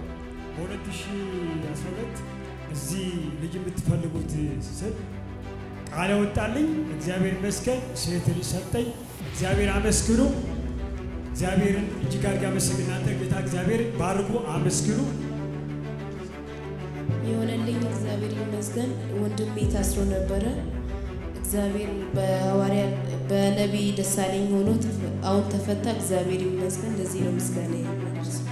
በ2012 እዚህ ልጅ የምትፈልጉት ስል ቃል ወጣልኝ። እግዚአብሔር ይመስገን ሴት ልጅ ሰጠኝ። እግዚአብሔር አመስግኑ። እግዚአብሔርን እጅግ አድርጌ አመስግን። እናንተ ጌታ እግዚአብሔር ባርኩ፣ አመስግኑ። የሆነልኝ እግዚአብሔር ይመስገን። ወንድሜ ታስሮ ነበረ። እግዚአብሔር በሐዋርያ በነቢይ ደሳለኝ ሆኖ ተፈ- አሁን ተፈታ። እግዚአብሔር ይመስገን። ለዚህ ነው ምስጋና የማደርሰው።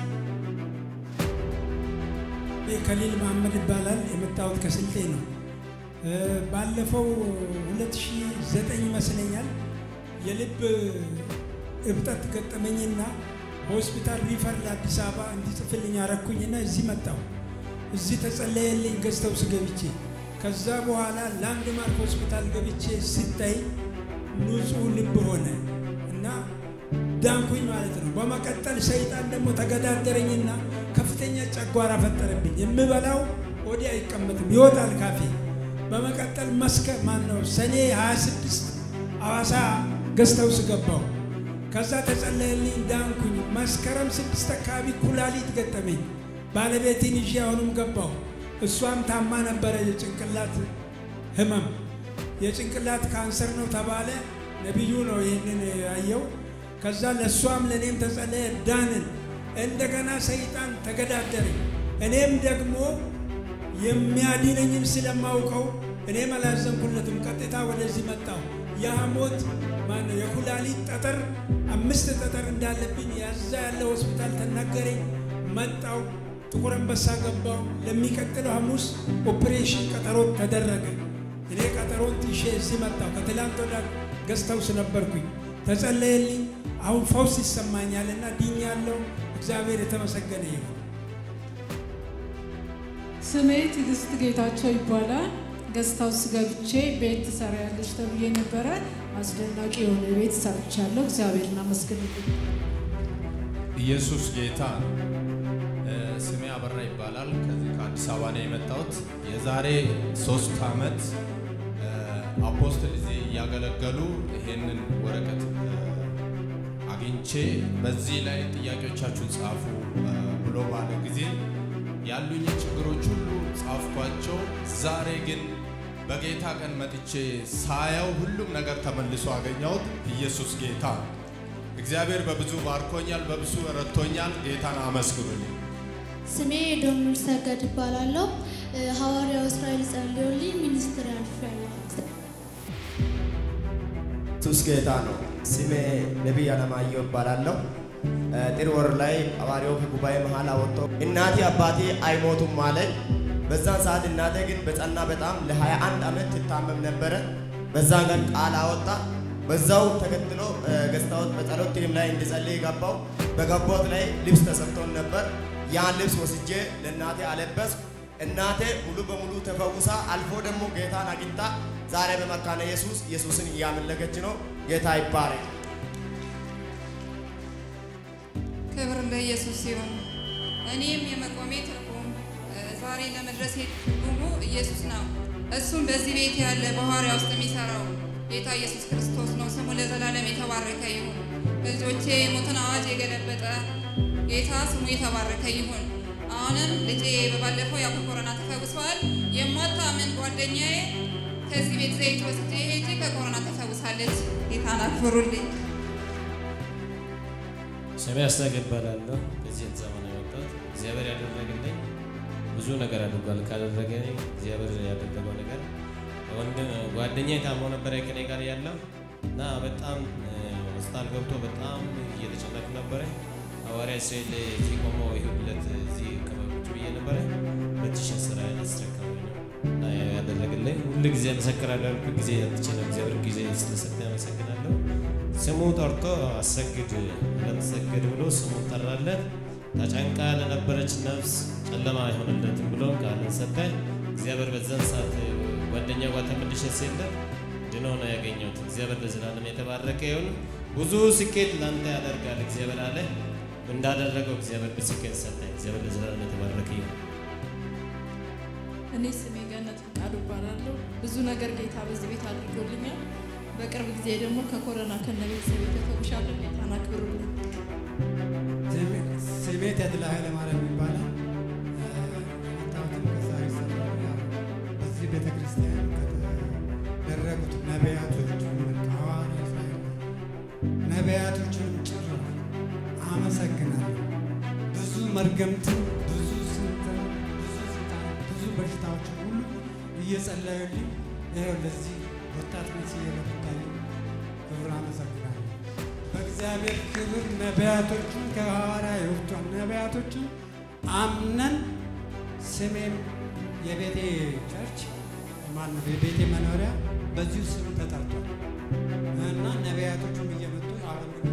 እኔ ከሊል መሐመድ ይባላል። የመጣሁት ከስልጤ ነው። እ፣ ባለፈው 2009 ይመስለኛል የልብ እብጠት ገጠመኝና ሆስፒታል ሪፈር ለአዲስ አበባ እንዲጽፍልኝ አረኩኝና እዚህ መጣሁ። እዚህ ተጸለየልኝ ገዝተው ስገብቼ ከዛ በኋላ ላንድማርክ ሆስፒታል ገብቼ ሲታይ ንጹህ ልብ ሆነ እና ዳንኩኝ ማለት ነው። በመቀጠል ሰይጣን ደግሞ ተገዳደረኝና ከፍተኛ ጨጓራ ፈጠረብኝ። የምበላው ወዲህ አይቀመጥም፣ ይወጣል ካፌ። በመቀጠል መስከ ማን ነው ሰኔ 26 አዋሳ ገዝተው ስገባው ከዛ ተጸለየልኝ፣ ዳንኩኝ። መስከረም ስድስት አካባቢ ኩላሊት ገጠመኝ። ባለቤቴን ይዤ አሁንም ገባው። እሷም ታማ ነበረ የጭንቅላት ህመም፣ የጭንቅላት ካንሰር ነው ተባለ። ነቢዩ ነው ይህንን ያየው። ከዛ ለእሷም ለእኔም ተጸለየ፣ ዳንን። እንደገና ሰይጣን ተገዳደረኝ። እኔም ደግሞ የሚያድነኝን ስለማውቀው እኔም አላዘንኩለትም። ቀጥታ ወደዚህ መጣሁ። የሐሞት ማነው የኩላሊት ጠጠር አምስት ጠጠር እንዳለብኝ ያዛ ያለ ሆስፒታል ተናገረኝ። መጣው ጥቁር አንበሳ ገባው። ለሚቀጥለው ሐሙስ ኦፕሬሽን ቀጠሮ ተደረገ። እኔ ቀጠሮን ጥሼ እዚህ መጣሁ። ከትላንት ወዳ ገዝተው ነበርኩኝ። ተጸለየልኝ። አሁን ፈውስ ይሰማኛልና ድኛለሁ። እግዚአብሔር የተመሰገነ ይሁን። ስሜ ትዕግስት ጌታቸው ይባላል። ገስት ሃውስ ገብቼ ቤት ትሰሪያለሽ ተብዬ ነበረ። አስደናቂ የሆነ ቤት ሰርቻለሁ። እግዚአብሔርን አመስግኑልኝ። ኢየሱስ ጌታ ነው። እ፣ ስሜ አበራ ይባላል። ከዚህ ከአዲስ አበባ ነው የመጣሁት። የዛሬ ሶስት ዓመት እ፣ አፖስትል እዚህ እያገለገሉ ይሄንን ወረቀት እ፣ አግኝቼ በዚህ ላይ ጥያቄዎቻችሁን ጻፉ እ፣ ብሎ ባለ ጊዜ ያሉኝ ችግሮች ሁሉ ጻፍኳቸው። ዛሬ ግን በጌታ ቀን መጥቼ ሳየው ሁሉም ነገር ተመልሶ አገኘሁት። ኢየሱስ ጌታ ነው። እግዚአብሔር በብዙ ባርኮኛል፣ በብዙ ረድቶኛል። ጌታን አመስግኑልኝ። ስሜ ዶሚር ሰገድ እባላለሁ። እ፣ ሐዋርያው እስራኤል ጸልዮልኝ ሚኒስትር አልፌያለሁ። ኢየሱስ ጌታ ነው። ስሜ ነቢይ አለማየሁ እባላለሁ። እ፣ ጥር ወር ላይ ሐዋርያው ከጉባኤ መሃል አወጥቶ እናቴ አባቴ አይሞቱም አለኝ። በዛን ሰዓት እናቴ ግን በጸና በጣም ለ21 ዓመት ትታመም ነበረ። በዛን ቀን ቃል አወጣ። በዛው ተከትሎ እ፣ ገዝታዎት በጸሎት ቲም ላይ እንድጸልይ ገባው። በገባሁት ላይ ልብስ ተሰጥቶን ነበር። ያን ልብስ ወስጄ ለእናቴ አለበስኩ። እናቴ ሙሉ በሙሉ ተፈውሳ አልፎ ደግሞ ጌታን አግኝታ ዛሬ በመካነ ኢየሱስ ኢየሱስን እያመለከች ነው። ጌታ ይባረክ። ክብር ለኢየሱስ ሲሆን እኔም የመቆሜ ትርጉም እ፣ ዛሬ ለመድረሴ ትርጉሙ ኢየሱስ ነው። እሱም በዚህ ቤት ያለ በሐዋርያ ውስጥ የሚሰራው ጌታ ኢየሱስ ክርስቶስ ነው። ስሙ ለዘላለም የተባረከ ይሁን። በልጆቼ የሞትን አዋጅ የገለበጠ ጌታ ስሙ የተባረከ ይሁን። አሁንም ልጄ በባለፈው ያው ከኮሮና ተፈውሷል። የማታምን ጓደኛዬ ከዚህ ቤት ዘይት ወስጄ ሄጄ ከኮሮና ተፈውሳለች። ጌታን አክብሩልኝ። ስሜ አስናቀ እባላለሁ። በዚህ ዘመን የመጣሁት እግዚአብሔር ያደረገልኝ ብዙ ነገር አድርጓል። ካደረገልኝ እግዚአብሔር ያደረገው ነገር ወንድም ጓደኛዬ ታሞ ነበረ ከኔ ጋር ያለው እና በጣም እ፣ ሆስፒታል ገብቶ በጣም እየተጨነቅ ነበረ። ሐዋርያ ስዕል እዚህ ቆሞ ይሁለት እዚህ ቀበሮች ብዬ ነበረ በትሽ ስራ ያስረከበኝ ነው እና ያደረገልኝ ሁሉ ጊዜ መሰክራለሁ። ያልኩ ጊዜ ያጥቼ ነው እግዚአብሔር ጊዜ ስለሰጠ ያመሰግናለሁ። ስሙ ጠርቶ አሰግድ ለተሰግድ ብሎ ስሙ ጠራለት። ተጨንቃ ለነበረች ነፍስ ጨለማ አይሆንለትም ብሎ ቃልን ሰጠ። እግዚአብሔር በዛን ሰዓት ጓደኛ ጋር ተመልሼ ስሄድለት ድኖ ነው ያገኘሁት። እግዚአብሔር ለዘላለም የተባረከ ይሁን። ብዙ ስኬት ላንተ ያደርጋል እግዚአብሔር አለ። እንዳደረገው እግዚአብሔር በስኬት ሰጠ። እግዚአብሔር ለዘላለም የተባረከ ይሁን። እኔ ስሜ ገነት ፈቃዱ እባላለሁ። ብዙ ነገር ጌታ በዚህ ቤት አድርጎልኛል። በቅርብ ጊዜ ደግሞ ከኮሮና ከነ ቤተሰቤ ተፈውሻለሁ። ጌታን አክብሩልኝ። ስሜ ተድላ ኃይለማርያም ይባላል። የመጣሁትም ከዛሬ ሰፈር ያው በዚህ ቤተ ክርስቲያን ከተደረጉት ነቢያቶች ሐዋርያ እስራኤል ነቢያቶችን ጭምር አመሰግናለሁ። ብዙ መርገምትን፣ ብዙ ስንትን፣ ብዙ ስልጣን፣ ብዙ በሽታዎችን ሁሉ እየጸለዩልኝ ይኸው ለዚህ ወጣትነት እየበረታሉ ክብር አመሰግናለሁ። በእግዚአብሔር ክብር ነቢያቶችን ከሐዋርያ የወጡን ነቢያቶችን አምነን ስሜም የቤቴ ቸርች ማነው የቤቴ መኖሪያ በዚሁ ስም ተጠርቷል እና ነቢያቶቹም እየመጡ አገልግሎት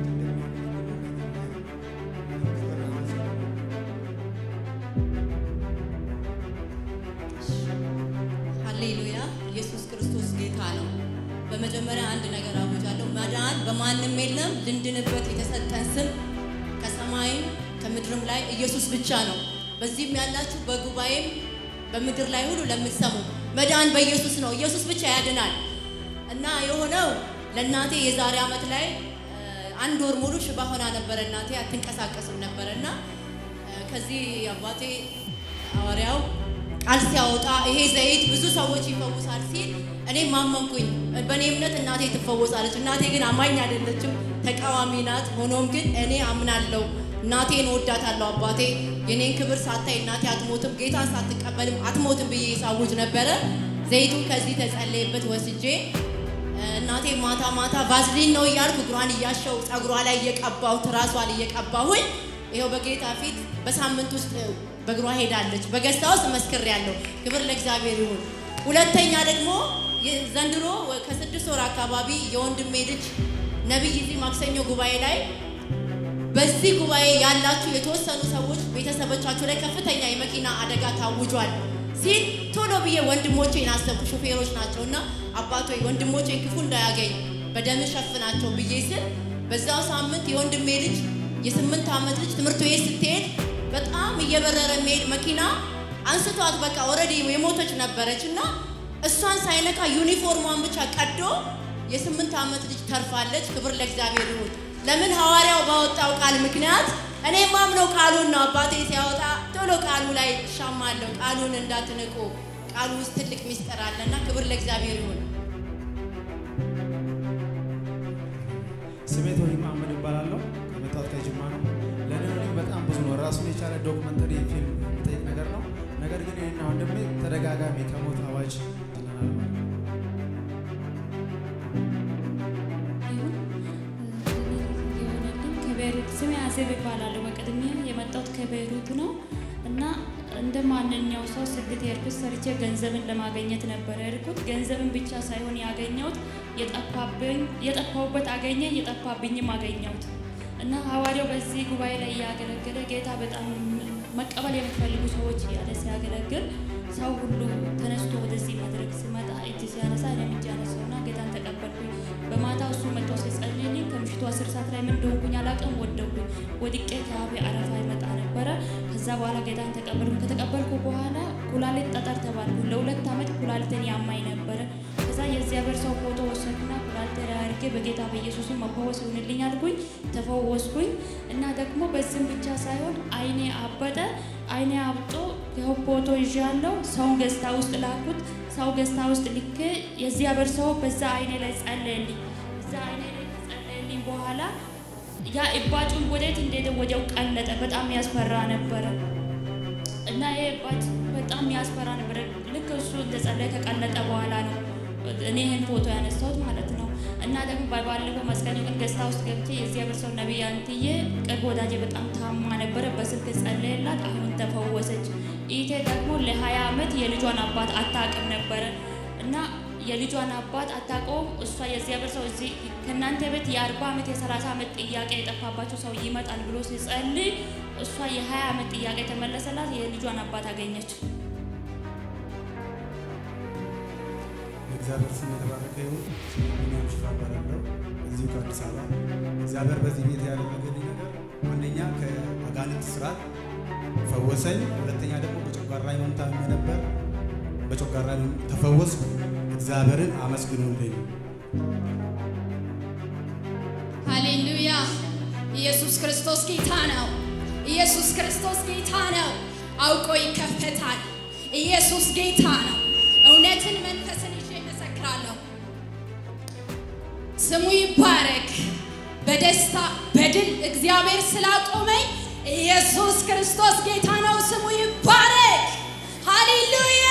ሃሌሉያ! ኢየሱስ ክርስቶስ ጌታ ነው። በመጀመሪያ አንድ ነገር አውጃለሁ። መዳን በማንም የለም። ልንድንበት የተሰጠን ስም ከሰማይም ከምድርም ላይ ኢየሱስ ብቻ ነው። በዚህም ያላችሁ በጉባኤም በምድር ላይ ሁሉ ለምትሰሙ መዳን በኢየሱስ ነው። ኢየሱስ ብቻ ያድናል እና የሆነው ለእናቴ የዛሬ ዓመት ላይ እ፣ አንድ ወር ሙሉ ሽባ ሆና ነበረ። እናቴ አትንቀሳቀስም ነበረ እና እ፣ ከዚህ አባቴ ሐዋርያው ቃል ሲያወጣ ይሄ ዘይት ብዙ ሰዎች ይፈውሳል ሲል እኔም አመንኩኝ። በእኔ እምነት እናቴ ትፈወሳለች። እናቴ ግን አማኝ አይደለችም፣ ተቃዋሚ ናት። ሆኖም ግን እኔ አምናለሁ፣ እናቴን ወዳታለሁ። አባቴ የኔን ክብር ሳታይ እናቴ አትሞትም፣ ጌታን ሳትቀበልም አትሞትም ብዬ ሳውጅ ነበረ። ዘይቱን ከዚህ ተጸለየበት ወስጄ እናቴ ማታ ማታ ቫዝሊን ነው እያልኩ እግሯን እያሸው ጸጉሯ ላይ እየቀባሁ ትራሷን እየቀባሁኝ ይኸው በጌታ ፊት በሳምንት ውስጥ በእግሯ ሄዳለች። በገዝታ ውስጥ መስክሬያለሁ። ክብር ለእግዚአብሔር ይሁን። ሁለተኛ ደግሞ የ- ዘንድሮ ወ- ከስድስት ወር አካባቢ የወንድሜ ልጅ ነቢይ እዚህ ማክሰኞ ጉባኤ ላይ በዚህ ጉባኤ ያላችሁ የተወሰኑ ሰዎች ቤተሰቦቻችሁ ላይ ከፍተኛ የመኪና አደጋ ታውጇል ሲል ቶሎ ብዬ ወንድሞቼን አሰብኩ። ሾፌሮች ናቸው እና አባቶ ወንድሞቼን ክፉ እንዳያገኝ በደም ሸፍናቸው ብዬ ስል በዛው ሳምንት የወንድሜ ልጅ የስምንት ዓመት ልጅ ትምህርት ቤት ስትሄድ በጣም እየበረረ የሚሄድ መኪና አንስቷት በቃ ኦልሬዲ የሞተች ነበረች እና እሷን ሳይነካ ዩኒፎርሟን ብቻ ቀዶ የስምንት ዓመት ልጅ ተርፋለች። ክብር ለእግዚአብሔር ይሁን። ለምን ሐዋርያው ባወጣው ቃል ምክንያት እኔ ማምነው ቃሉን ነው። አባቴ ሲያወጣ ቶሎ ቃሉ ላይ እሻማለሁ። ቃሉን እንዳትንቁ፣ ቃሉ ውስጥ ትልቅ ሚስጥር አለና ክብር ለእግዚአብሔር ይሁን። ስሜ ቶኒ መሐመድ እባላለሁ። ከመጣሁት ከጅማ ነው። ለእኔ እውነት በጣም ብዙ ነው። ራሱን የቻለ ዶክመንተሪ ፊልም የሚጠይቅ ነገር ነው። ነገር ግን እኔና ወንድሜ ተደጋጋሚ ከሞት አዋጅ ይለናል ማለት ነው። ስሜ አዜብ እባላለሁ። በቅድሚያ የመጣሁት ከቤይሩት ነው እና እንደ ማንኛው ሰው ስደት የሄድኩት ሰርቼ ገንዘብን ለማግኘት ነበር የሄድኩት። ገንዘብን ብቻ ሳይሆን ያገኘሁት የጠፋብኝ የጠፋሁበት አገኘ የጠፋብኝም አገኘሁት እና ሐዋርያው በዚህ ጉባኤ ላይ እያገለገለ ጌታ በጣም መቀበል የሚፈልጉ ሰዎች እያለ ሲያገለግል ሰው ሁሉ ተነስቶ ወደዚህ መድረክ ሲመጣ እጅ ሲያነሳ እኔም እጅ አነሳውና ጌታን ተቀበልኩኝ። በማታ እሱ መጥቶ ሲጸልይልኝ ከምሽቱ አስር ሰዓት ላይ ምን እንደሆንኩኝ አላውቅም። ወደኩኝ። ወድቄ ከአፌ አረፋ ይመጣ ነበረ። ከዛ በኋላ ጌታን ተቀበልኩ። ከተቀበልኩ በኋላ ኩላሊት ጠጠር ተባልኩ። ለሁለት ዓመት ኩላሊትን ያማኝ ነበረ። ከዛ የእግዚአብሔር ሰው ፎቶ ወሰድኩና ኩላሊት ላይ አድርጌ በጌታ በኢየሱስ መፈወስ ይሁንልኝ አልኩኝ። ተፈወስኩኝ እና ደግሞ በዚህም ብቻ ሳይሆን አይኔ አበጠ። አይኔ አብጦ ይኸው ፎቶ ይዣለሁ። ሰውን ገዝታ ውስጥ ላኩት። ሰው ገዝታ ውስጥ ልኬ የእግዚአብሔር ሰው በዛ አይኔ ላይ ጸለየልኝ። እዛ አይኔ ላይ ጸለየልኝ በኋላ ያ እባጩን ወዴት እንደሄደ ወዲያው ቀለጠ። በጣም ያስፈራ ነበረ እና ይሄ እባጭ በጣም ያስፈራ ነበረ። ልክ እሱ እንደጸለየ ከቀለጠ በኋላ ነው እኔ ይህን ፎቶ ያነሳሁት ማለት ነው። እና ደግሞ ባለፈው መስቀል ቀን ገዝታ ውስጥ ገብቼ የእግዚአብሔር ሰው ነቢይ አንትዬ ቅርብ ወዳጄ በጣም ታማ ነበረ። በስልክ ጸለየላት፣ አሁን ተፈወሰች። ኢቴ ደግሞ ለሀያ ዓመት የልጇን አባት አታውቅም ነበረ እና የልጇን አባት አታውቀውም። እሷ የእግዚአብሔር ሰው እዚህ ከእናንተ ቤት የአርባ ዓመት የሰላሳ ዓመት ጥያቄ የጠፋባቸው ሰው ይመጣል ብሎ ሲጸልይ እሷ የሀያ ዓመት ጥያቄ ተመለሰላት። የልጇን አባት አገኘች። እግዚአብሔር ስም የተባረከ ይሁን። ቢኒያም ሽፋ እባላለሁ እዚሁ ከአዲስ አበባ። እግዚአብሔር በዚህ ቤት ያደረገልኝ ነገር አንደኛ ከአጋንንት ስርዓት ፈወሰኝ። ሁለተኛ ደግሞ በጨጓራ ህመም ታምሜ ነበር። በጨጓራ ህመም ተፈወስኩ። እግዚአብሔርን አመስግኑልኝ። ሃሌሉያ! ኢየሱስ ክርስቶስ ጌታ ነው። ኢየሱስ ክርስቶስ ጌታ ነው። አውቆ ይከፈታል። ኢየሱስ ጌታ ነው። እውነትን መንፈስን ይዤ እመሰክራለሁ። ስሙ ይባረክ። በደስታ በድል እግዚአብሔር ስላቆመኝ ኢየሱስ ክርስቶስ ጌታ ነው። ስሙ ይባረክ። ሃሌሉያ!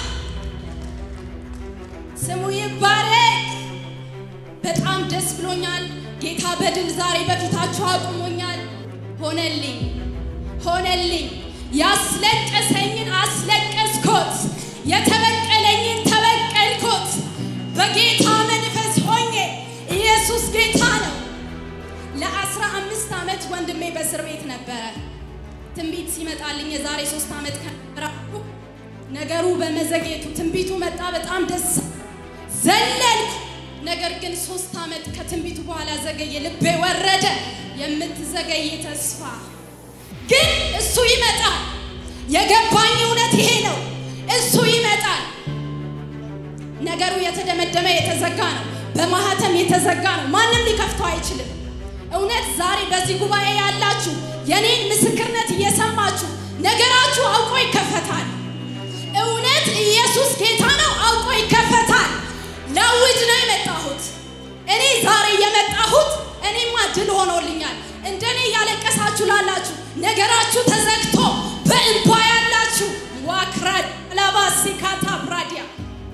ስሙ ይባረክ። በጣም ደስ ብሎኛል። ጌታ በድል ዛሬ በፊታችሁ አቁሞኛል። ሆነልኝ ሆነልኝ። ያስለቀሰኝን አስለቀስኮት፣ የተበቀለኝን ተበቀልኮት። በጌታ መንፈስ ሆኜ ኢየሱስ ጌታ ነው። ለአስራ አምስት ዓመት ወንድሜ በእስር ቤት ነበረ። ትንቢት ሲመጣልኝ የዛሬ ሶስት ዓመት ከራኩ ነገሩ በመዘግየቱ ትንቢቱ መጣ። በጣም ደስ ዘለልኩ። ነገር ግን ሶስት ዓመት ከትንቢቱ በኋላ ዘገየ። ልቤ ወረደ። የምትዘገይ ተስፋ ግን እሱ ይመጣል። የገባኝ እውነት ይሄ ነው። እሱ ይመጣል። ነገሩ የተደመደመ የተዘጋ ነው። በማህተም የተዘጋ ነው። ማንም ሊከፍተው አይችልም። እውነት ዛሬ በዚህ ጉባኤ ያላችሁ የኔን ምስክርነት እየሰማችሁ ነገራችሁ አውቆ ይከፈታል። እውነት ኢየሱስ ጌታ ነው። አውቆ ይከፈታል። ላውጅ ነው የመጣሁት። እኔ ዛሬ የመጣሁት እኔማ ድል ሆኖልኛል። እንደኔ እያለቀሳችሁ ላላችሁ ነገራችሁ ተዘግቶ በእንባ ያላችሁ ዋክራድ ላባሲካታ ብራዲያ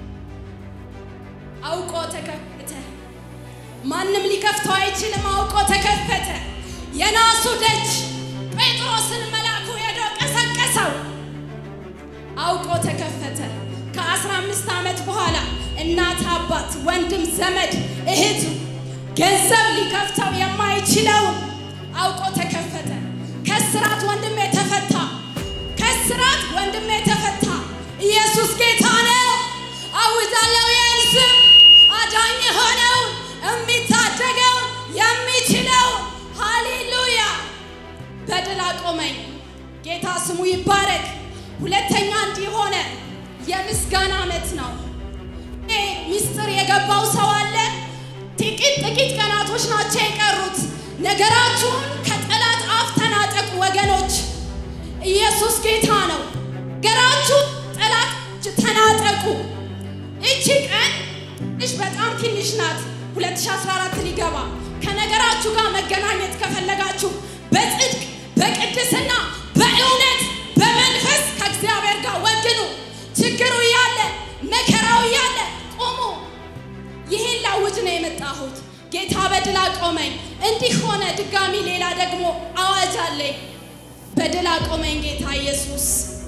አውቆ ተከፈተ። ማንም ሊከፍተው አይችልም። አውቆ ተከፈተ። የናሱ ደጅ ጴጥሮስን መልአኩ ሄዶ ቀሰቀሰው። አውቆ ተከፈተ። ከአስራ አምስት ዓመት በኋላ እናት፣ አባት፣ ወንድም፣ ዘመድ፣ እህቱ ገንዘብ ሊከፍተው የማይችለውን አውቆ ተከፈተ። ከስራት ወንድሜ ተፈታ። ከስራት ወንድሜ ተፈታ። ኢየሱስ ጌታ ነው። አውጃለሁ ይህን ስም አዳኝ የሆነውን የሚታደገውን የሚችለውን ሃሌሉያ በድል አቆመኝ። ጌታ ስሙ ይባረክ። ሁለተኛ እንዲህ ሆነ። የምስጋና ዓመት ነው። ይሄ ሚስጥር የገባው ሰው አለ። ጥቂት ጥቂት ቀናቶች ናቸው የቀሩት። ነገራችሁን ከጠላት አፍ ተናጠቁ ወገኖች። ኢየሱስ ጌታ ነው። ነገራችሁ ጠላት ተናጠቁ። እቺ ቀን ትንሽ በጣም ትንሽ ናት። 2014 ሊገባ ከነገራችሁ ጋር መገናኘት ከፈለጋችሁ በጽድቅ በቅድስና በእውነት በመንፈስ ከእግዚአብሔር ጋር ወግኑ። ችግሩ እያለ መከራው እያለ ቁሙ። ይህን ላውጅ ነው የመጣሁት። ጌታ በድል አቆመኝ። እንዲህ ሆነ። ድጋሚ ሌላ ደግሞ አዋጅ አለኝ። በድል አቆመኝ ጌታ ኢየሱስ።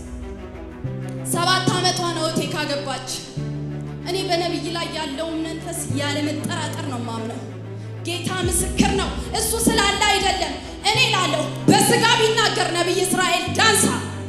ሰባት ዓመቷ ነው እቴ ካገባች። እኔ በነቢይ ላይ ያለውን መንፈስ ያለ መጠራጠር ነው ማምነው። ጌታ ምስክር ነው። እሱ ስላለ አይደለም እኔ ላለሁ በስጋ ቢናገር ነቢይ እስራኤል ዳንሳ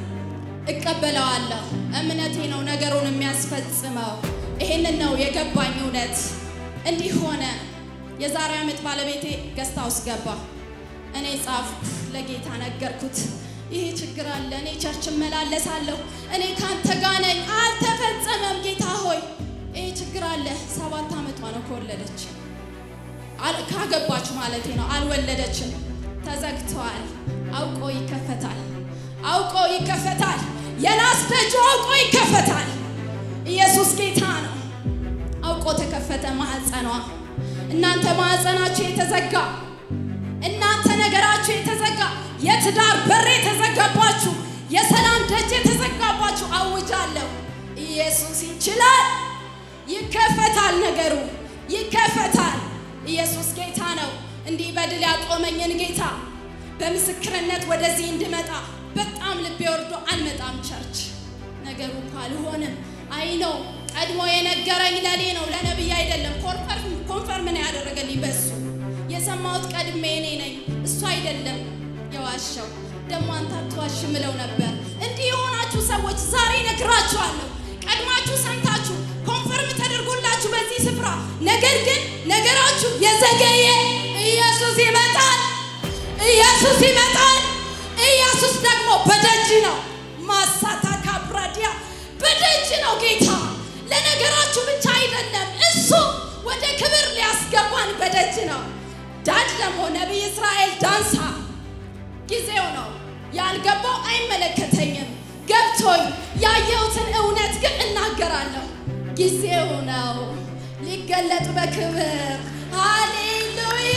እቀበለዋለሁ። እምነቴ ነው ነገሩን የሚያስፈጽመው። ይሄንን ነው የገባኝ እውነት። እንዲህ ሆነ። የዛሬ ዓመት ባለቤቴ ገስታ ውስጥ ገባ። እኔ ጻፍኩ፣ ለጌታ ነገርኩት። ይሄ ችግር አለ፣ እኔ ቸርች እመላለሳለሁ፣ እኔ ካንተ ጋር ነኝ፣ አልተፈጸመም ጌታ ሆይ፣ ይሄ ችግር አለ። ሰባት ዓመቷ ነው ከወለደች አል- ካገባች ማለቴ ነው። አልወለደችም፣ ተዘግተዋል። አውቆ ይከፈታል፣ አውቆ ይከፈታል። የናስ ደጁ አውቆ ይከፈታል። ኢየሱስ ጌታ ነው። አውቆ ተከፈተ ማህፀኗ። እናንተ ማህፀናችሁ የተዘጋ እናንተ ነገራችሁ የተዘጋ የትዳር በር የተዘጋባችሁ የሰላም ደጅ የተዘጋባችሁ አውጃለሁ፣ ኢየሱስ ይችላል። ይከፈታል፣ ነገሩ ይከፈታል። ኢየሱስ ጌታ ነው። እንዲህ በድል ያቆመኝን ጌታ በምስክርነት ወደዚህ እንድመጣ በጣም ልቤ ወርዶ አልመጣም ቸርች ነገሩ እኮ አልሆንም። አይ ነው ቀድሞ የነገረኝ ለኔ ነው ለነቢይ አይደለም። ኮንፈርም ኮንፈርም ነው ያደረገልኝ በሱ የሰማሁት ቀድሜ እኔ ነኝ እሱ አይደለም የዋሸው። ደግሞ አንተ አትዋሽ ምለው ነበር። እንዲህ የሆናችሁ ሰዎች ዛሬ ነግራችኋለሁ። ቀድማችሁ ሰምታችሁ ኮንፈርም ተደርጎላችሁ በዚህ ስፍራ ነገር ግን ነገራችሁ የዘገየ ኢየሱስ ይመጣል። ኢየሱስ ይመጣል። ኢየሱስ ደግሞ በደጅ ነው። ማሳታ ካብራዲያ በደጅ ነው ጌታ። ለነገራችሁ ብቻ አይደለም፣ እሱ ወደ ክብር ሊያስገባን በደጅ ነው። ዳድ ደግሞ ነቢይ እስራኤል ዳንሳ ጊዜው ነው። ያልገባው አይመለከተኝም። ገብቶኝ ያየሁትን እውነት ግን እናገራለሁ። ጊዜው ነው ሊገለጥ በክብር ሃሌሉያ።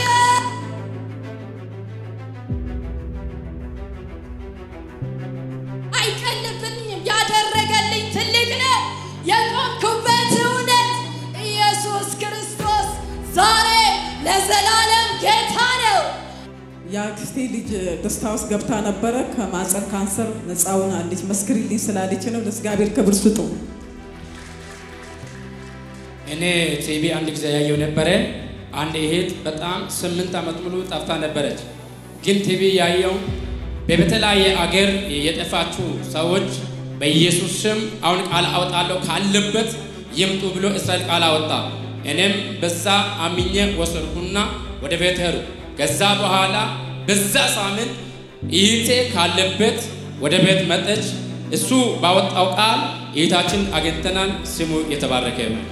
አይቀልብኝም። ያደረገልኝ ትልቅ ነው። የቆምኩበት እውነት ኢየሱስ ክርስቶስ ዛሬ ለዘላለም ጌታ ነው። የአክስቴ ልጅ ደስታ ውስጥ ገብታ ነበረ። ከማፀን ካንሰር ነፃ ሆናለች። መስክሪልኝ ስላለች ነው። ለእግዚአብሔር ክብር ስጡ። እኔ ቲቪ አንድ ጊዜ ያየው ነበረ። አንድ እህት በጣም ስምንት ዓመት ሙሉ ጠፍታ ነበረች። ግን ቲቪ ያየው በተለያየ አገር የጠፋችሁ ሰዎች በኢየሱስ ስም አሁን ቃል አወጣለሁ ካለበት ይምጡ ብሎ እስራኤል ቃል አወጣ። እኔም በዛ አምኜ ወሰድኩና ወደ ቤት ሄዱ። ከዛ በኋላ በዛ ሳምንት እህቴ ካለበት ወደ ቤት መጠች። እሱ ባወጣው ቃል እህታችን አግኝተናል። ስሙ የተባረከ ነው።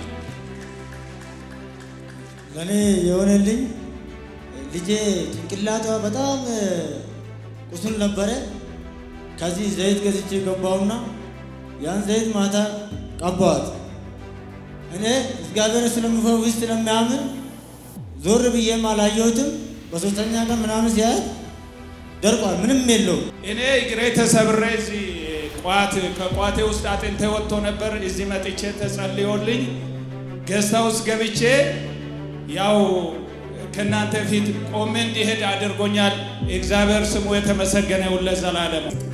ለእኔ የሆነልኝ ልጄ ጭንቅላቷ በጣም ቁስል ነበረ። ከዚህ ዘይት ገዝቼ ገባውና ያን ዘይት ማታ ቀባዋት። እኔ እግዚአብሔር ስለምፈውስ ስለሚያምን ዞር ብዬም አላየሁትም። በሶስተኛ ቀን ምናምን ሲያየት ደርቋል፣ ምንም የለውም። እኔ እግሬ ተሰብሬ እዚህ ቋት ከቋቴ ውስጥ አጥንቴ ወጥቶ ነበር። እዚህ መጥቼ ተጸልዮልኝ ገዝታ ውስጥ ገብቼ ያው ከእናንተ ፊት ቆሜ እንዲሄድ አድርጎኛል። እግዚአብሔር ስሙ የተመሰገነ ይሁን ለዘላለሙ።